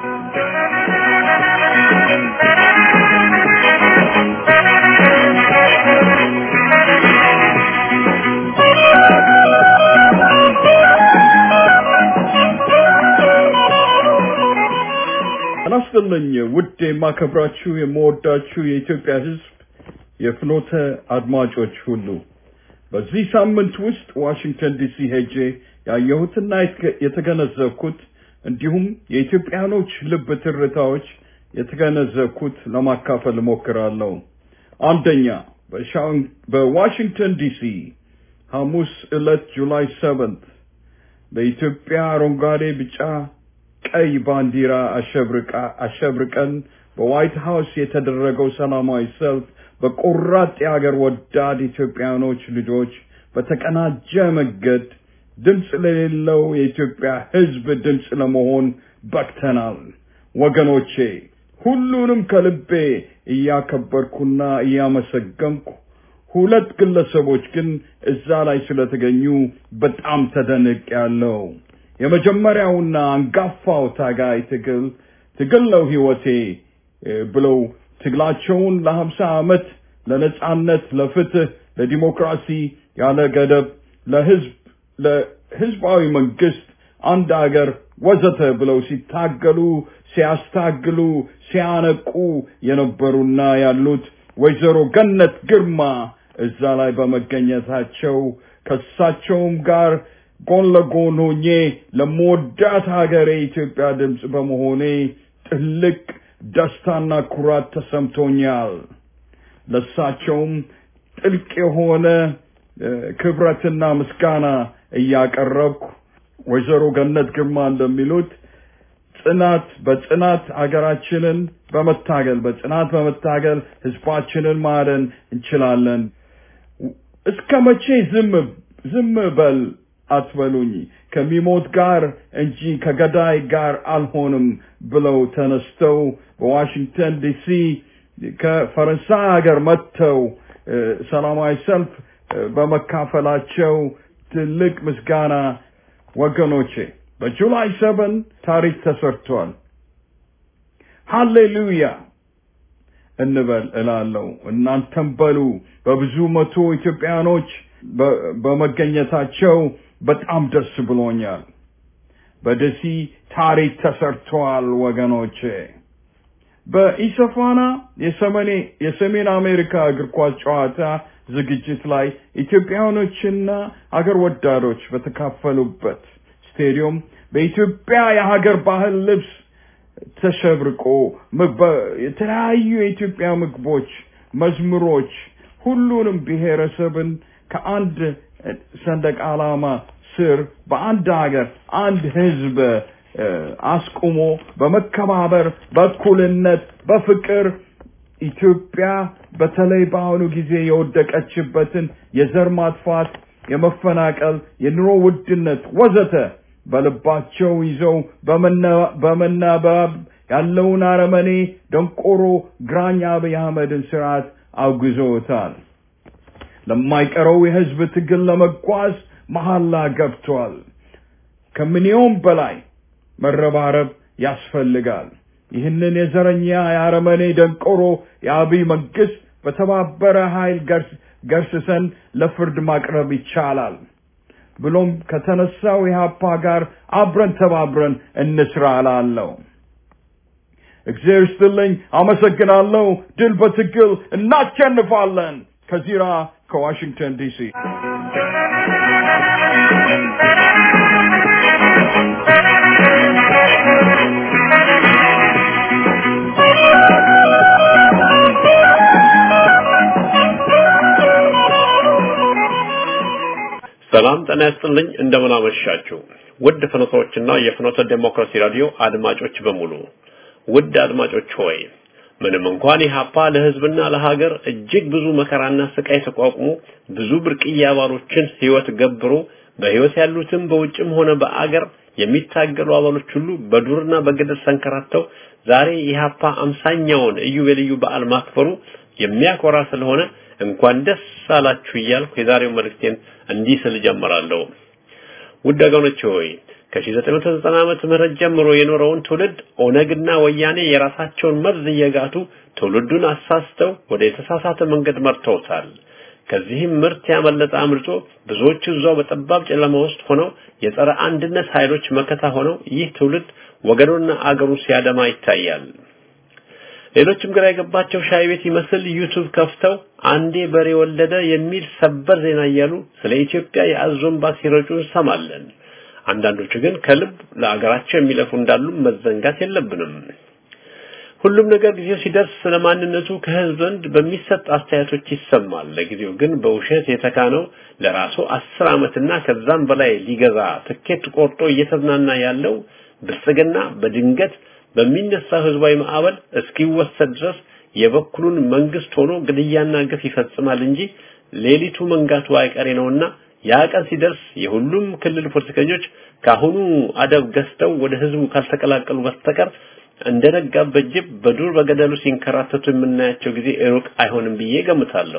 አናስደለኝ ውድ የማከብራችሁ የምወዳችሁ የኢትዮጵያ ህዝብ የፍኖተ አድማጮች ሁሉ በዚህ ሳምንት ውስጥ ዋሽንግተን ዲሲ ሄጄ ያየሁትና የተገነዘብኩት እንዲሁም የኢትዮጵያኖች ልብ ትርታዎች የተገነዘብኩት ለማካፈል እሞክራለሁ። አንደኛ በዋሽንግተን ዲሲ ሐሙስ ዕለት ጁላይ ሰቨንት በኢትዮጵያ አረንጓዴ፣ ቢጫ፣ ቀይ ባንዲራ አሸብርቀን በዋይት ሃውስ የተደረገው ሰላማዊ ሰልፍ በቆራጥ የአገር ወዳድ ኢትዮጵያኖች ልጆች በተቀናጀ መንገድ ድምፅ ለሌለው የኢትዮጵያ ህዝብ ድምፅ ለመሆን በቅተናል። ወገኖቼ ሁሉንም ከልቤ እያከበርኩና እያመሰገንኩ ሁለት ግለሰቦች ግን እዛ ላይ ስለተገኙ በጣም ተደንቅ ያለው የመጀመሪያውና አንጋፋው ታጋይ ትግል ትግል ነው ህይወቴ ብለው ትግላቸውን ለሀምሳ ዓመት ለነጻነት፣ ለፍትህ፣ ለዲሞክራሲ ያለ ገደብ ለህዝብ ለህዝባዊ መንግስት አንድ አገር ወዘተ ብለው ሲታገሉ ሲያስታግሉ ሲያነቁ የነበሩና ያሉት ወይዘሮ ገነት ግርማ እዛ ላይ በመገኘታቸው ከሳቸውም ጋር ጎን ለጎን ሆኜ ለመወዳት ሀገሬ የኢትዮጵያ ድምፅ በመሆኔ ትልቅ ደስታና ኩራት ተሰምቶኛል። ለሳቸውም ጥልቅ የሆነ ክብረትና ምስጋና እያቀረብኩ ወይዘሮ ገነት ግርማ እንደሚሉት ጽናት በጽናት ሀገራችንን በመታገል በጽናት በመታገል ህዝባችንን ማዳን እንችላለን። እስከ መቼ ዝም ዝም በል አትበሉኝ፣ ከሚሞት ጋር እንጂ ከገዳይ ጋር አልሆንም ብለው ተነስተው በዋሽንግተን ዲሲ ከፈረንሳይ ሀገር መጥተው ሰላማዊ ሰልፍ በመካፈላቸው ትልቅ ምስጋና ወገኖቼ። በጁላይ ሰቨን ታሪክ ተሰርቷል። ሃሌሉያ እንበል እላለሁ። እናንተም በሉ። በብዙ መቶ ኢትዮጵያኖች በመገኘታቸው በጣም ደስ ብሎኛል። በደሲ ታሪክ ተሰርቷል ወገኖቼ። በኢሰፋና የሰሜን አሜሪካ እግር ኳስ ጨዋታ ዝግጅት ላይ ኢትዮጵያኖችና አገር ወዳዶች በተካፈሉበት ስቴዲየም በኢትዮጵያ የሀገር ባህል ልብስ ተሸብርቆ የተለያዩ የኢትዮጵያ ምግቦች፣ መዝሙሮች ሁሉንም ብሔረሰብን ከአንድ ሰንደቅ ዓላማ ስር በአንድ ሀገር አንድ ህዝብ አስቁሞ በመከባበር በእኩልነት በፍቅር ኢትዮጵያ በተለይ በአሁኑ ጊዜ የወደቀችበትን የዘር ማጥፋት፣ የመፈናቀል፣ የኑሮ ውድነት ወዘተ በልባቸው ይዘው በመናበብ ያለውን አረመኔ ደንቆሮ ግራኝ አብይ አህመድን ስርዓት አውግዘውታል። ለማይቀረው የህዝብ ትግል ለመጓዝ መሐላ ገብቷል። ከምንየውም በላይ መረባረብ ያስፈልጋል። ይህንን የዘረኛ የአረመኔ ደንቆሮ የአብይ መንግስት በተባበረ ኃይል ገርስሰን ለፍርድ ማቅረብ ይቻላል። ብሎም ከተነሳው ኢህአፓ ጋር አብረን ተባብረን እንስራ እላለሁ። እግዚአብሔር ይስጥልኝ። አመሰግናለሁ። ድል በትግል እናሸንፋለን። ከዚራ ከዋሽንግተን ዲሲ ሰላም ጤና ይስጥልኝ። እንደምን አመሻችሁ ውድ ፍኖቶችና የፍኖተ ዴሞክራሲ ራዲዮ አድማጮች በሙሉ ውድ አድማጮች ሆይ ምንም እንኳን ኢህአፓ ለህዝብና ለሀገር እጅግ ብዙ መከራና ስቃይ ተቋቁሞ ብዙ ብርቅዬ አባሎችን ህይወት ገብሮ በህይወት ያሉትም በውጭም ሆነ በአገር የሚታገሉ አባሎች ሁሉ በዱርና በገደል ሰንከራተው ዛሬ ኢህአፓ አምሳኛውን ኢዮቤልዩ በዓል ማክበሩ የሚያኮራ ስለሆነ እንኳን ደስ አላችሁ እያልኩ የዛሬው መልእክቴን እንዲህ ስል ጀምራለሁ። ውድ ወገኖቼ ሆይ ከ1990 ዓመተ ምህረት ጀምሮ የኖረውን ትውልድ ኦነግና ወያኔ የራሳቸውን መርዝ እየጋቱ ትውልዱን አሳስተው ወደ የተሳሳተ መንገድ መርተውታል። ከዚህም ምርት ያመለጠ አምልጦ ብዙዎቹ እዛው በጠባብ ጨለማ ውስጥ ሆነው የጸረ አንድነት ኃይሎች መከታ ሆነው ይህ ትውልድ ወገኑና አገሩ ሲያደማ ይታያል። ሌሎችም ግራ የገባቸው ሻይ ቤት ይመስል ዩቱብ ከፍተው አንዴ በሬ ወለደ የሚል ሰበር ዜና እያሉ ስለ ኢትዮጵያ የአዞን ባስ ሲረጩ እንሰማለን። አንዳንዶቹ ግን ከልብ ለአገራቸው የሚለፉ እንዳሉ መዘንጋት የለብንም። ሁሉም ነገር ጊዜው ሲደርስ ስለ ማንነቱ ከህዝብ ዘንድ በሚሰጥ አስተያየቶች ይሰማል። ለጊዜው ግን በውሸት የተካነው ለራሱ አስር ዓመትና ከዛም በላይ ሊገዛ ትኬት ቆርጦ እየተዝናና ያለው ብልጽግና በድንገት በሚነሳው ህዝባዊ ማዕበል እስኪወሰድ ድረስ የበኩሉን መንግስት ሆኖ ግድያና ግፍ ይፈጽማል እንጂ ሌሊቱ መንጋቱ አይቀሬ ነውና ያ ቀን ሲደርስ የሁሉም ክልል ፖለቲከኞች ካሁኑ አደብ ገዝተው ወደ ህዝቡ ካልተቀላቀሉ በስተቀር እንደነጋበት ጅብ በዱር በገደሉ ሲንከራተቱ የምናያቸው ጊዜ ሩቅ አይሆንም ብዬ ገምታለሁ።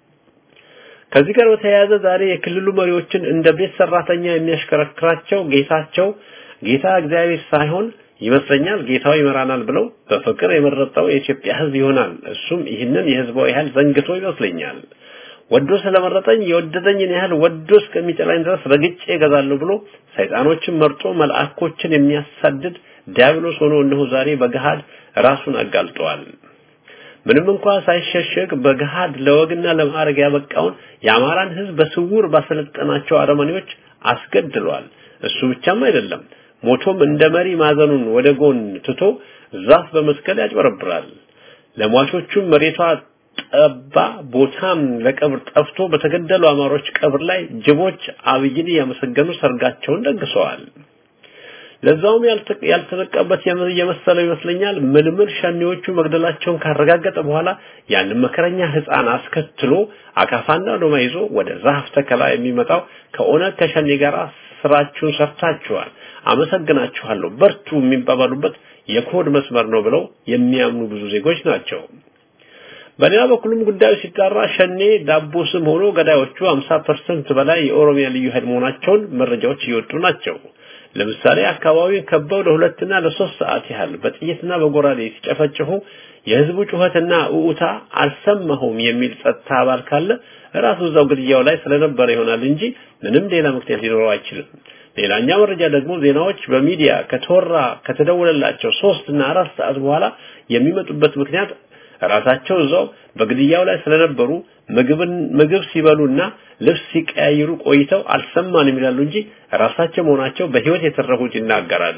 ከዚህ ጋር በተያያዘ ዛሬ የክልሉ መሪዎችን እንደ ቤት ሰራተኛ የሚያሽከረክራቸው ጌታቸው ጌታ እግዚአብሔር ሳይሆን ይመስለኛል ጌታው ይመራናል ብለው በፍቅር የመረጠው የኢትዮጵያ ህዝብ ይሆናል። እሱም ይህንን የህዝባዊ ኃይል ዘንግቶ ይመስለኛል። ወዶ ስለመረጠኝ የወደደኝን ያህል ወዶ እስከሚጠላኝ ድረስ ረግጬ እገዛለሁ ብሎ ሰይጣኖችን መርጦ መልአኮችን የሚያሳድድ ዲያብሎስ ሆኖ እነሆ ዛሬ በገሃድ ራሱን አጋልጧል። ምንም እንኳን ሳይሸሸግ በገሃድ ለወግና ለማዕረግ ያበቃውን የአማራን ህዝብ በስውር ባሰለጠናቸው አረመኔዎች አስገድሏል። እሱ ብቻም አይደለም ሞቶም እንደ መሪ ማዘኑን ወደ ጎን ትቶ ዛፍ በመስቀል ያጭበረብራል። ለሟቾቹም መሬቷ ጠባ ቦታም ለቀብር ጠፍቶ በተገደሉ አማሮች ቀብር ላይ ጅቦች አብይን ያመሰገኑ ሰርጋቸውን ደግሰዋል። ለዛውም ያልተነቃበት የመሰለው ይመስለኛል ምልምል ሸኔዎቹ መግደላቸውን ካረጋገጠ በኋላ ያንን መከረኛ ህፃን አስከትሎ አካፋና ዶማ ይዞ ወደ ዛፍ ተከላ የሚመጣው ከኦነግ ከሸኔ ጋር ስራችሁን ሰርታችኋል፣ አመሰግናችኋለሁ፣ በርቱ የሚባባሉበት የኮድ መስመር ነው ብለው የሚያምኑ ብዙ ዜጎች ናቸው። በሌላ በኩልም ጉዳዩ ሲጣራ ሸኔ ዳቦ ስም ሆኖ ገዳዮቹ 50% በላይ የኦሮሚያ ልዩ ኃይል መሆናቸውን መረጃዎች እየወጡ ናቸው። ለምሳሌ አካባቢውን ከበው ለሁለትና ለሶስት ሰዓት ያህል በጥይትና በጎራዴ ሲጨፈጭፉ የህዝቡ ጩኸትና ኡኡታ አልሰማሁም የሚል ጸጥታ አባል ካለ ራሱ እዛው ግድያው ላይ ስለነበረ ይሆናል እንጂ ምንም ሌላ ምክንያት ሊኖረው አይችልም። ሌላኛ መረጃ ደግሞ ዜናዎች በሚዲያ ከተወራ ከተደወለላቸው ሶስት እና አራት ሰዓት በኋላ የሚመጡበት ምክንያት ራሳቸው እዛው በግድያው ላይ ስለነበሩ ምግብን ምግብ ሲበሉና ልብስ ሲቀያይሩ ቆይተው አልሰማንም ይላሉ እንጂ ራሳቸው መሆናቸው በህይወት የተረፉት ይናገራሉ።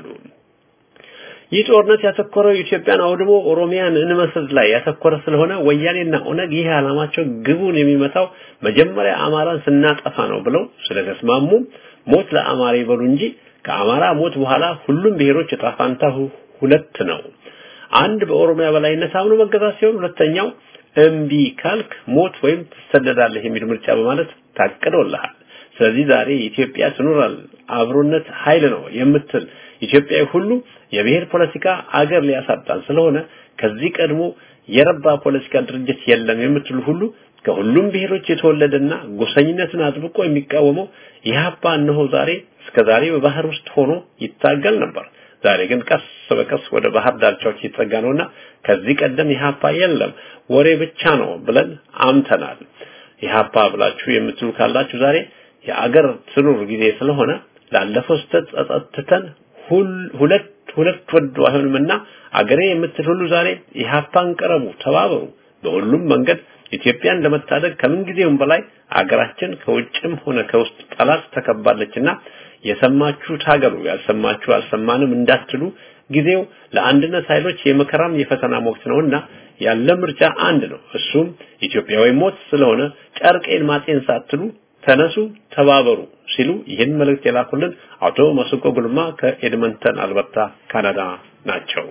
ይህ ጦርነት ያተኮረው ኢትዮጵያን አውድሞ ኦሮሚያን እንመስል ላይ ያተኮረ ስለሆነ ወያኔና ኦነግ ይህ ዓላማቸው ግቡን የሚመታው መጀመሪያ አማራን ስናጠፋ ነው ብለው ስለተስማሙ ሞት ለአማራ ይበሉ እንጂ ከአማራ ሞት በኋላ ሁሉም ብሔሮች እጣ ፋንታ ሁለት ነው። አንድ በኦሮሚያ በላይነት አምኖ መገዛት ሲሆን ሁለተኛው እምቢ ካልክ ሞት ወይም ትሰደዳለህ የሚል ምርጫ በማለት ታቅዶልሃል። ስለዚህ ዛሬ ኢትዮጵያ ትኖራል አብሮነት ኃይል ነው የምትል ኢትዮጵያዊ ሁሉ የብሔር ፖለቲካ አገር ሊያሳጣን ስለሆነ ከዚህ ቀድሞ የረባ ፖለቲካ ድርጅት የለም የምትሉ ሁሉ ከሁሉም ብሔሮች የተወለደና ጎሰኝነትን አጥብቆ የሚቃወመው ኢህአፓ እነሆ ዛሬ እስከ ዛሬ በባህር ውስጥ ሆኖ ይታገል ነበር። ዛሬ ግን ቀስ በቀስ ወደ ባህር ዳርቻዎች እየተጠጋ ነውና ከዚህ ቀደም ኢህአፓ የለም ወሬ ብቻ ነው ብለን አምተናል። ኢህአፓ ብላችሁ የምትሉ ካላችሁ ዛሬ የአገር ትኑር ጊዜ ስለሆነ ላለፈው ስህተት ጸጸትተን ሁለት ሁለት ወዶ አይሆንምና አገሬ የምትል ሁሉ ዛሬ ኢህአፓን ቀረቡ፣ ተባበሩ። በሁሉም መንገድ ኢትዮጵያን ለመታደግ ከምን ጊዜውም በላይ አገራችን ከውጭም ሆነ ከውስጥ ጠላት ተከባለችና የሰማችሁት ሀገሩ ያልሰማችሁ አልሰማንም እንዳትሉ ጊዜው ለአንድነት ኃይሎች የመከራም የፈተና ወቅት ነውና ያለ ምርጫ አንድ ነው። እሱም ኢትዮጵያዊ ሞት ስለሆነ ጨርቄን ማጤን ሳትሉ ተነሱ፣ ተባበሩ ሲሉ ይህን መልእክት የላኩልን አቶ መስቆ ጉልማ ከኤድመንተን አልበርታ ካናዳ ናቸው።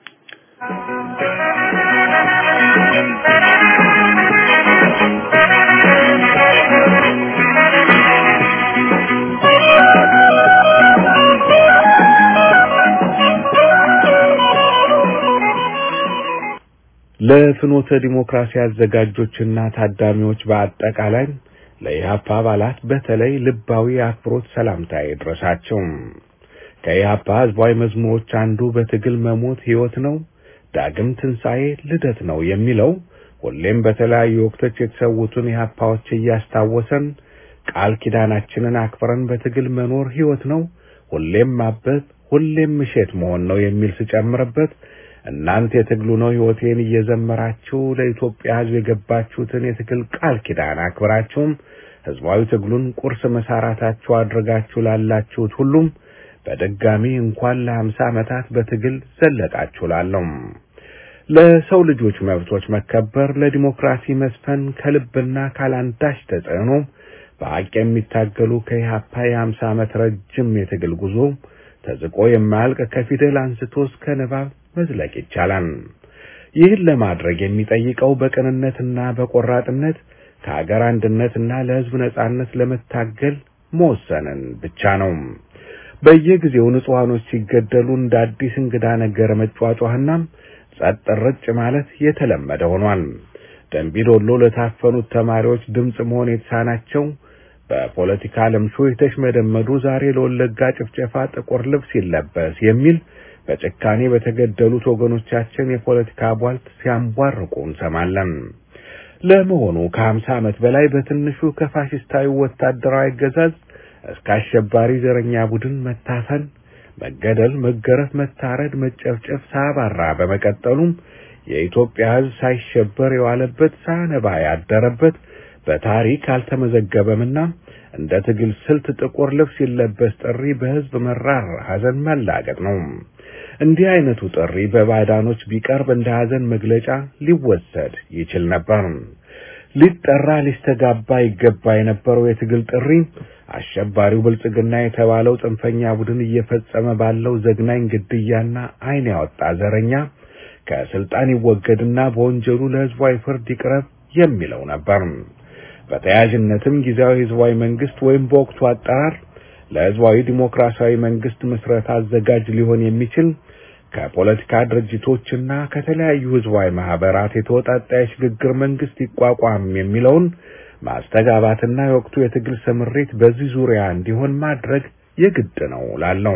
ለፍኖተ ዲሞክራሲ አዘጋጆችና ታዳሚዎች በአጠቃላይ ለኢህአፓ አባላት በተለይ ልባዊ አክብሮት ሰላምታ ይድረሳቸው። ከኢህአፓ ህዝባዊ መዝሙሮች አንዱ በትግል መሞት ህይወት ነው፣ ዳግም ትንሣኤ ልደት ነው የሚለው ሁሌም በተለያዩ ወቅቶች የተሰዉትን ኢህአፓዎች እያስታወሰን ቃል ኪዳናችንን አክብረን በትግል መኖር ህይወት ነው፣ ሁሌም ማበብ፣ ሁሌም ምሸት መሆን ነው የሚል ስጨምርበት እናንተ የትግሉ ነው ህይወቴን እየዘመራችሁ ለኢትዮጵያ ህዝብ የገባችሁትን የትግል ቃል ኪዳን አክብራችሁም ህዝባዊ ትግሉን ቁርስ መሳራታችሁ አድርጋችሁ ላላችሁት ሁሉም በድጋሚ እንኳን ለሀምሳ ዓመታት በትግል ዘለቃችሁ ላለው ለሰው ልጆች መብቶች መከበር ለዲሞክራሲ መስፈን ከልብና ካላንዳች ተጽዕኖ በሀቅ የሚታገሉ ከኢህአፓ የሀምሳ ዓመት ረጅም የትግል ጉዞ ተዝቆ የማያልቅ ከፊደል አንስቶ እስከ ንባብ መዝለቅ ይቻላል። ይህን ለማድረግ የሚጠይቀው በቅንነትና በቆራጥነት ከሀገር አንድነትና ለህዝብ ነጻነት ለመታገል መወሰንን ብቻ ነው። በየጊዜው ንጹሐኖች ሲገደሉ እንደ አዲስ እንግዳ ነገር መጫጫህና ጸጥ ረጭ ማለት የተለመደ ሆኗል። ደንቢዶሎ ለታፈኑት ተማሪዎች ድምፅ መሆን የተሳናቸው በፖለቲካ ለምሾ የተሽመደመዱ ዛሬ ለወለጋ ጭፍጨፋ ጥቁር ልብስ ይለበስ የሚል በጭካኔ በተገደሉት ወገኖቻችን የፖለቲካ ቧልት ሲያንቧርቁ እንሰማለን። ለመሆኑ ከሀምሳ ዓመት በላይ በትንሹ ከፋሽስታዊ ወታደራዊ አገዛዝ እስከ አሸባሪ ዘረኛ ቡድን መታፈን፣ መገደል፣ መገረፍ፣ መታረድ፣ መጨፍጨፍ ሳባራ በመቀጠሉም የኢትዮጵያ ሕዝብ ሳይሸበር የዋለበት ሳነባ ያደረበት በታሪክ አልተመዘገበምና እንደ ትግል ስልት ጥቁር ልብስ ሲለበስ ጥሪ በሕዝብ መራር ሐዘን መላገጥ ነው። እንዲህ አይነቱ ጥሪ በባዕዳኖች ቢቀርብ እንደ ሐዘን መግለጫ ሊወሰድ ይችል ነበር። ሊጠራ ሊስተጋባ ይገባ የነበረው የትግል ጥሪ አሸባሪው ብልጽግና የተባለው ጽንፈኛ ቡድን እየፈጸመ ባለው ዘግናኝ ግድያና ዓይን ያወጣ ዘረኛ ከስልጣን ይወገድና በወንጀሉ ለሕዝባዊ ፍርድ ይቅረብ የሚለው ነበር። በተያያዥነትም ጊዜያዊ ሕዝባዊ መንግስት ወይም በወቅቱ አጠራር ለሕዝባዊ ዲሞክራሲያዊ መንግስት ምስረታ አዘጋጅ ሊሆን የሚችል ከፖለቲካ ድርጅቶችና ከተለያዩ ሕዝባዊ ማህበራት የተወጣጣ የሽግግር መንግስት ይቋቋም የሚለውን ማስተጋባትና የወቅቱ የትግል ስምሪት በዚህ ዙሪያ እንዲሆን ማድረግ የግድ ነው ላለው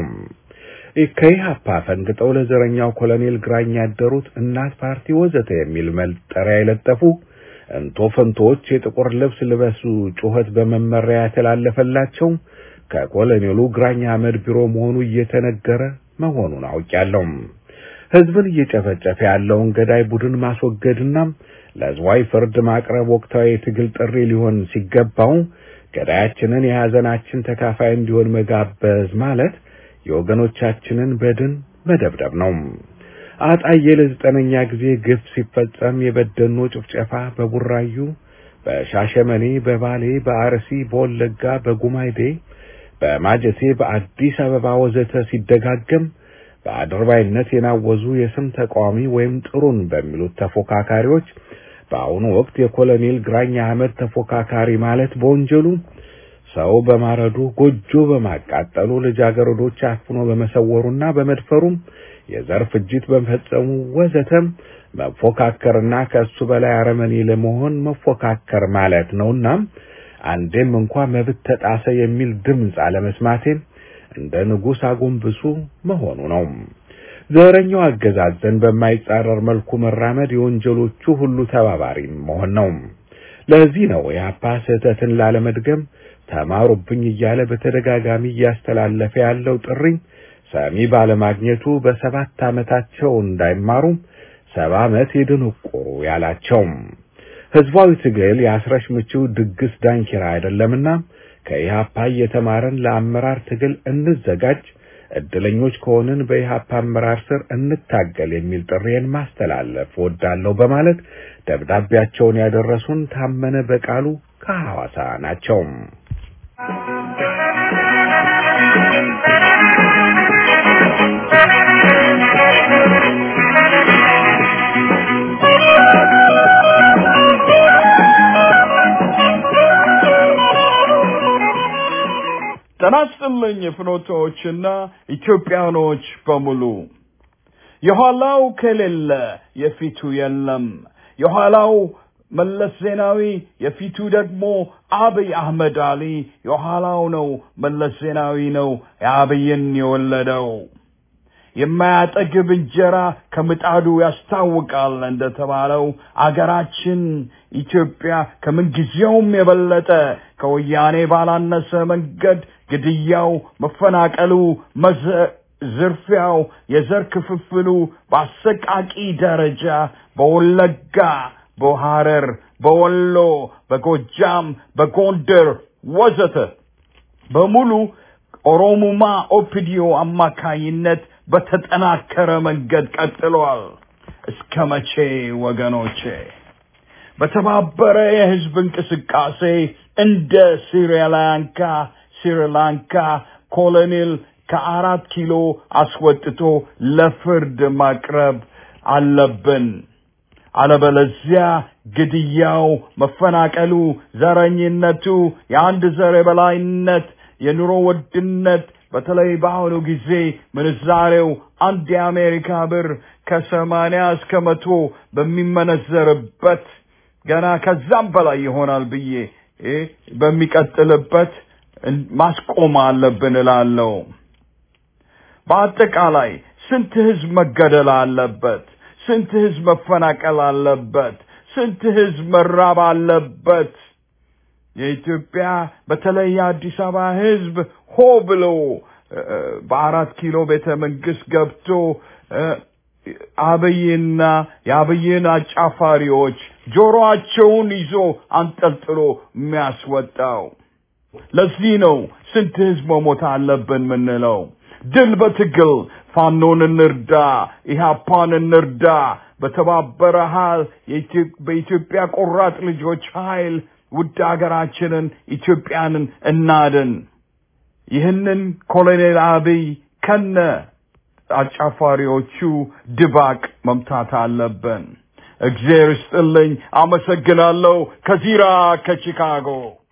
ከኢህአፓ ፈንግጠው ለዘረኛው ኮሎኔል ግራኝ ያደሩት እናት ፓርቲ ወዘተ የሚል መጠሪያ የለጠፉ እንቶ ፈንቶዎች የጥቁር ልብስ ልበሱ ጩኸት በመመሪያ የተላለፈላቸው ከኮሎኔሉ ግራኝ አህመድ ቢሮ መሆኑ እየተነገረ መሆኑን አውቄያለሁ። ህዝብን እየጨፈጨፈ ያለውን ገዳይ ቡድን ማስወገድና ለህዝባዊ ፍርድ ማቅረብ ወቅታዊ የትግል ጥሪ ሊሆን ሲገባው ገዳያችንን የሐዘናችን ተካፋይ እንዲሆን መጋበዝ ማለት የወገኖቻችንን በድን መደብደብ ነው። አጣዬ ለዘጠነኛ ጊዜ ግፍ ሲፈጸም የበደኖ ጭፍጨፋ በቡራዩ፣ በሻሸመኔ፣ በባሌ፣ በአርሲ፣ በወለጋ፣ በጉማይዴ፣ በማጀቴ፣ በአዲስ አበባ ወዘተ ሲደጋገም በአድርባይነት የናወዙ የስም ተቃዋሚ ወይም ጥሩን በሚሉት ተፎካካሪዎች በአሁኑ ወቅት የኮሎኔል ግራኝ አህመድ ተፎካካሪ ማለት በወንጀሉ ሰው በማረዱ ጎጆ በማቃጠሉ ልጃገረዶች አፍኖ በመሰወሩና በመድፈሩም የዘር ፍጅት በመፈጸሙ ወዘተም መፎካከርና ከእሱ በላይ አረመኔ ለመሆን መፎካከር ማለት ነውና አንዴም እንኳ መብት ተጣሰ የሚል ድምፅ አለመስማቴም እንደ ንጉሥ አጎንብሱ መሆኑ ነው። ዘረኛው አገዛዝን በማይጻረር መልኩ መራመድ የወንጀሎቹ ሁሉ ተባባሪ መሆን ነው። ለዚህ ነው የአፓ ስህተትን ላለመድገም ተማሩብኝ እያለ በተደጋጋሚ እያስተላለፈ ያለው ጥሪ ሰሚ ባለማግኘቱ በሰባት ዓመታቸው እንዳይማሩም ሰባ ዓመት የደነቆሩ ያላቸው። ህዝባዊ ትግል የአስረሽ ምችው ድግስ ዳንኪራ አይደለምና ከኢህአፓ እየተማረን ለአመራር ትግል እንዘጋጅ፣ እድለኞች ከሆንን በኢህአፓ አመራር ስር እንታገል የሚል ጥሪን ማስተላለፍ ወዳለሁ በማለት ደብዳቤያቸውን ያደረሱን ታመነ በቃሉ ከሐዋሳ ናቸው። ጤና ይስጥልኝ ፍኖቶችና ኢትዮጵያኖች በሙሉ የኋላው ከሌለ የፊቱ የለም። የኋላው መለስ ዜናዊ የፊቱ ደግሞ አብይ አህመድ አሊ የኋላው ነው መለስ ዜናዊ ነው የአብይን የወለደው። የማያጠግብ እንጀራ ከምጣዱ ያስታውቃል እንደተባለው አገራችን ኢትዮጵያ ከምንጊዜውም የበለጠ ከወያኔ ባላነሰ መንገድ ግድያው፣ መፈናቀሉ፣ ዝርፊያው፣ የዘር ክፍፍሉ በአሰቃቂ ደረጃ በወለጋ፣ በሐረር፣ በወሎ፣ በጎጃም፣ በጎንደር ወዘተ በሙሉ ኦሮሙማ ኦፒዲዮ አማካይነት በተጠናከረ መንገድ ቀጥሏል። እስከ መቼ ወገኖቼ? በተባበረ የህዝብ እንቅስቃሴ እንደ ስሪላንካ ስሪላንካ ኮሎኔል ከአራት ኪሎ አስወጥቶ ለፍርድ ማቅረብ አለብን። አለበለዚያ ግድያው፣ መፈናቀሉ፣ ዘረኝነቱ፣ የአንድ ዘር የበላይነት፣ የኑሮ ውድነት በተለይ በአሁኑ ጊዜ ምንዛሬው አንድ የአሜሪካ ብር ከሰማንያ እስከ መቶ በሚመነዘርበት ገና ከዛም በላይ ይሆናል ብዬ በሚቀጥልበት ማስቆም አለብን እላለሁ። በአጠቃላይ ስንት ህዝብ መገደል አለበት? ስንት ህዝብ መፈናቀል አለበት? ስንት ህዝብ መራብ አለበት? የኢትዮጵያ በተለይ የአዲስ አበባ ህዝብ ሆ ብሎ በአራት ኪሎ ቤተ መንግስት ገብቶ አብይና የአብይን አጫፋሪዎች ጆሮአቸውን ይዞ አንጠልጥሎ የሚያስወጣው። ለዚህ ነው ስንት ህዝብ መሞት አለብን ምንለው። ድል በትግል ፋኖን እንርዳ፣ ኢህአፓን እንርዳ። በተባበረ ኃይል በኢትዮጵያ ቆራጥ ልጆች ኃይል ውድ ሀገራችንን ኢትዮጵያንን እናድን። ይህንን ኮሎኔል አብይ ከነ አጫፋሪዎቹ ድባቅ መምታት አለብን። እግዚአብሔር ይስጥልኝ። አመሰግናለሁ። ከዚራ ከቺካጎ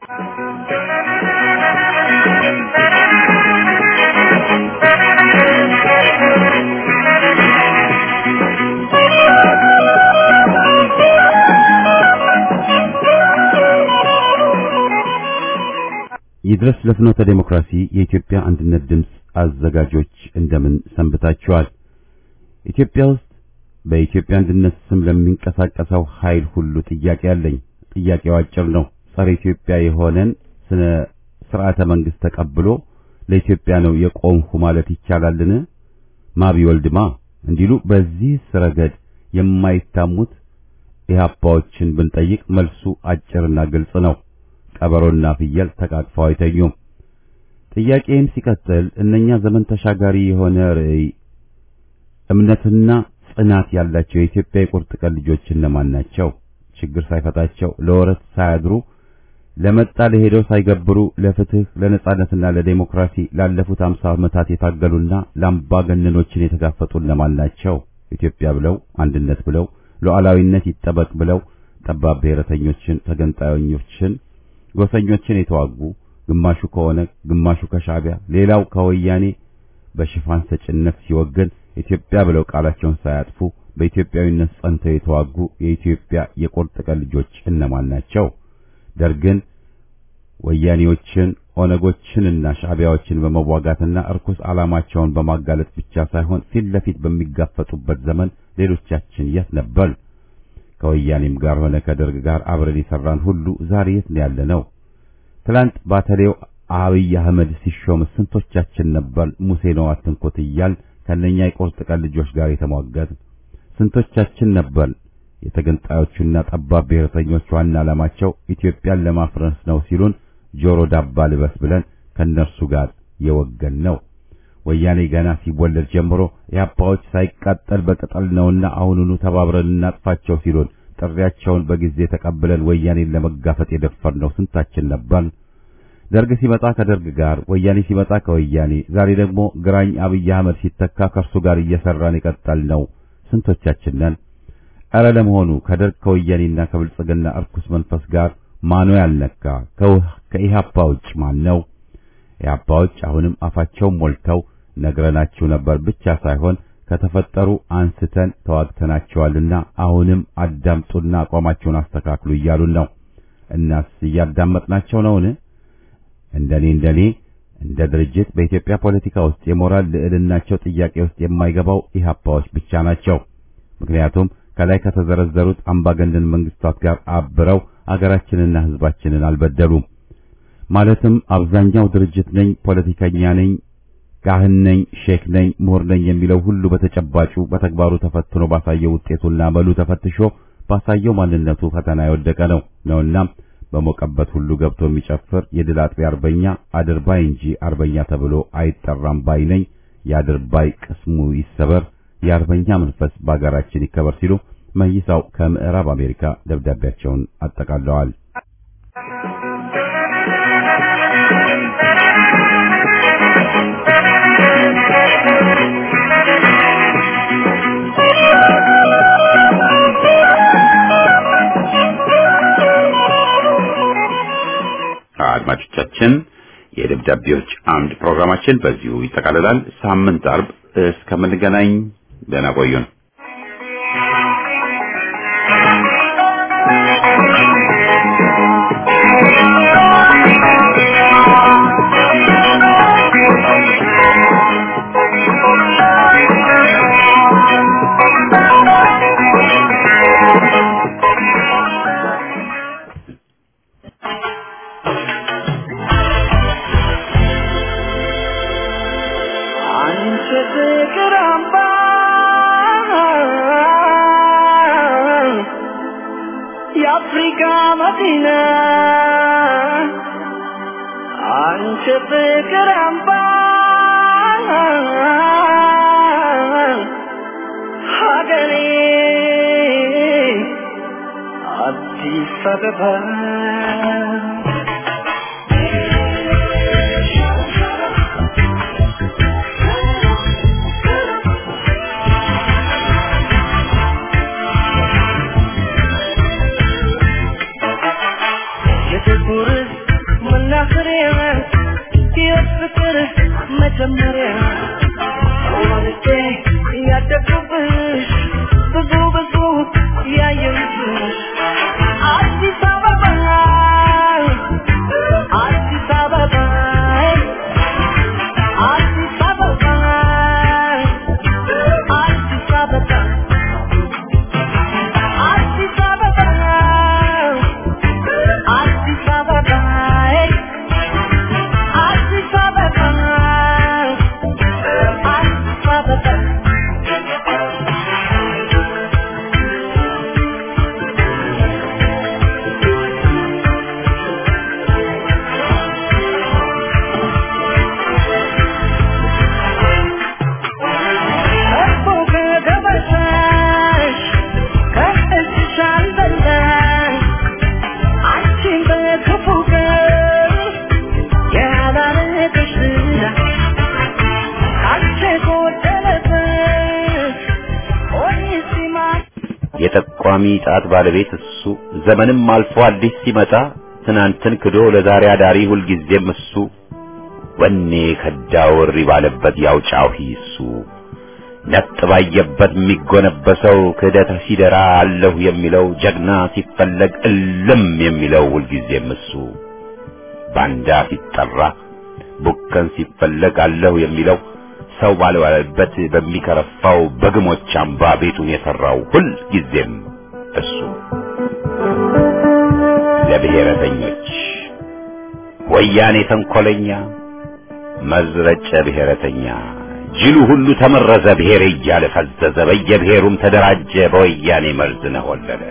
ይድረስ ለፍኖተ ዴሞክራሲ የኢትዮጵያ አንድነት ድምፅ አዘጋጆች እንደምን ሰንብታችኋል? ኢትዮጵያ ውስጥ በኢትዮጵያ አንድነት ስም ለሚንቀሳቀሰው ኃይል ሁሉ ጥያቄ አለኝ። ጥያቄው አጭር ነው። ጸረ ኢትዮጵያ የሆነን ስነ ስርዓተ መንግስት ተቀብሎ ለኢትዮጵያ ነው የቆምሁ ማለት ይቻላልን? ማቢ ወልድማ እንዲሉ በዚህ ረገድ የማይታሙት ኢህአፓዎችን ብንጠይቅ መልሱ አጭርና ግልጽ ነው። ቀበሮና ፍየል ተቃቅፈው አይተኙም። ጥያቄም ሲቀጥል እነኛ ዘመን ተሻጋሪ የሆነ ርዕይ እምነትና ጽናት ያላቸው የኢትዮጵያ የቁርጥ ቀን ልጆች እነማን ናቸው? ችግር ሳይፈታቸው ለወረት ሳያድሩ ለመጣ ለሄደው ሳይገብሩ ለፍትህ ለነጻነትና ለዴሞክራሲ ላለፉት አምሳ ዓመታት የታገሉና ለአምባገነኖችን የተጋፈጡ እነማን ናቸው? ኢትዮጵያ ብለው አንድነት ብለው ሉዓላዊነት ይጠበቅ ብለው ጠባብ ብሔረተኞችን፣ ተገንጣዮችን፣ ጎሰኞችን የተዋጉ ግማሹ ከሆነ ግማሹ ከሻዕቢያ ሌላው ከወያኔ በሽፋን ሰጭነት ሲወገን ኢትዮጵያ ብለው ቃላቸውን ሳያጥፉ በኢትዮጵያዊነት ጸንተው የተዋጉ የኢትዮጵያ የቁርጥ ቀን ልጆች እነማን ናቸው? ደርግን፣ ወያኔዎችን፣ ኦነጎችንና ሻዕቢያዎችን በመዋጋትና እርኩስ ዓላማቸውን በማጋለጥ ብቻ ሳይሆን ፊት ለፊት በሚጋፈጡበት ዘመን ሌሎቻችን የት ነበር? ከወያኔም ጋር ሆነ ከደርግ ጋር አብረን የሰራን ሁሉ ዛሬ የት ነው ያለነው? ትላንት ባተሌው አብይ አህመድ ሲሾም ስንቶቻችን ነበር ሙሴ ነው አትንኩት እያል ከነኛ የቁርጥ ቀን ልጆች ጋር የተሟገት? ስንቶቻችን ነበር የተገንጣዮቹና ጠባብ ብሔረተኞች ዋና ዓላማቸው ኢትዮጵያን ለማፍረስ ነው ሲሉን ጆሮ ዳባ ልበስ ብለን ከነርሱ ጋር የወገን ነው? ወያኔ ገና ሲወለድ ጀምሮ የአባዎች ሳይቃጠል በቅጠል ነውና አሁኑኑ ተባብረን እናጥፋቸው ሲሉን ጥሪያቸውን በጊዜ ተቀብለን ወያኔን ለመጋፈጥ የደፈርነው ስንታችን ነበር? ደርግ ሲመጣ ከደርግ ጋር፣ ወያኔ ሲመጣ ከወያኔ፣ ዛሬ ደግሞ ግራኝ አብይ አህመድ ሲተካ ከእርሱ ጋር እየሰራን የቀጠልነው ስንቶቻችን ነን? ኧረ ለመሆኑ ከደርግ ከወያኔና ከብልጽግና እርኩስ መንፈስ ጋር ማኖ ያልነካ ከኢህአፓ ውጭ ማን ነው? ኢህአፓዎች አሁንም አፋቸውን ሞልተው ነግረናችሁ ነበር ብቻ ሳይሆን ከተፈጠሩ አንስተን ተዋግተናቸዋልና አሁንም አዳምጡና አቋማቸውን አስተካክሉ እያሉን ነው። እናስ እያዳመጥናቸው ነውን? እንደኔ እንደኔ እንደ ድርጅት በኢትዮጵያ ፖለቲካ ውስጥ የሞራል ልዕልናቸው ጥያቄ ውስጥ የማይገባው ኢህአፓዎች ብቻ ናቸው። ምክንያቱም ከላይ ከተዘረዘሩት አምባገነን መንግስታት ጋር አብረው አገራችንና ህዝባችንን አልበደሉም። ማለትም አብዛኛው ድርጅት ነኝ፣ ፖለቲከኛ ነኝ፣ ካህን ነኝ፣ ሼክ ነኝ፣ ምሁር ነኝ የሚለው ሁሉ በተጨባጩ በተግባሩ ተፈትኖ ባሳየው ውጤቱና መሉ ተፈትሾ ባሳየው ማንነቱ ፈተና የወደቀ ነው ነውና በሞቀበት ሁሉ ገብቶ የሚጨፍር የድል አጥቢያ አርበኛ አድርባይ እንጂ አርበኛ ተብሎ አይጠራም ባይ ነኝ። የአድርባይ ቅስሙ ይሰበር፣ የአርበኛ መንፈስ በአገራችን ይከበር ሲሉ መይሳው ከምዕራብ አሜሪካ ደብዳቤያቸውን አጠቃለዋል። አድማጮቻችን የደብዳቤዎች አምድ ፕሮግራማችን በዚሁ ይጠቃልላል። ሳምንት አርብ እስከምንገናኝ ደህና ቆዩን። አንቺ ፍቅር አምባ የአፍሪካ መዲና አንቺ ፍቅር አምባ ሀገሬ አዲስ አበባ የጥቁር መናኸሪያ የፍቅር መጀመሪያ ወልጄ ያደግኩብሽ ብዙ ብዙ ያየሁብሽ አዲስ አበባ አዲስ አበባ አዲስ አበባ አዲስ አበባ አዲስ አበባ አዲስ አበባ አዲስ አበባ አዲስ አበባ እኮ ከገበታሽ ከእጅሽ አልበላሽ አንቺን በክፉ ቀን ያላረገሽ ዝና አንቺ ጎደለበት ኦኒሲማ የጠቋሚ ጣት ባለቤት እሱ ዘመንም አልፎ አዲስ ሲመጣ ትናንትን ክዶ ለዛሬ አዳሪ ሁልጊዜም እሱ ወኔ ከዳው እሪ ባለበት ያው ጫሂ እሱ ነጥ ባየበት የሚጎነበሰው ክህደት ሲደራ አለሁ የሚለው ጀግና ሲፈለግ እልም የሚለው ሁልጊዜም እሱ ባንዳ ሲጠራ ቡከን ሲፈለግ አለሁ የሚለው ሰው ባልዋለበት በሚከረፋው በግሞች አምባ ቤቱን የሰራው ሁል ጊዜም እሱ ለብሔረተኞች ወያኔ ተንኮለኛ መዝረጨ ብሔረተኛ ጅሉ ሁሉ ተመረዘ ብሔር እያለ ፈዘዘ በየብሔሩም ተደራጀ በወያኔ መርዝ ነሆለለ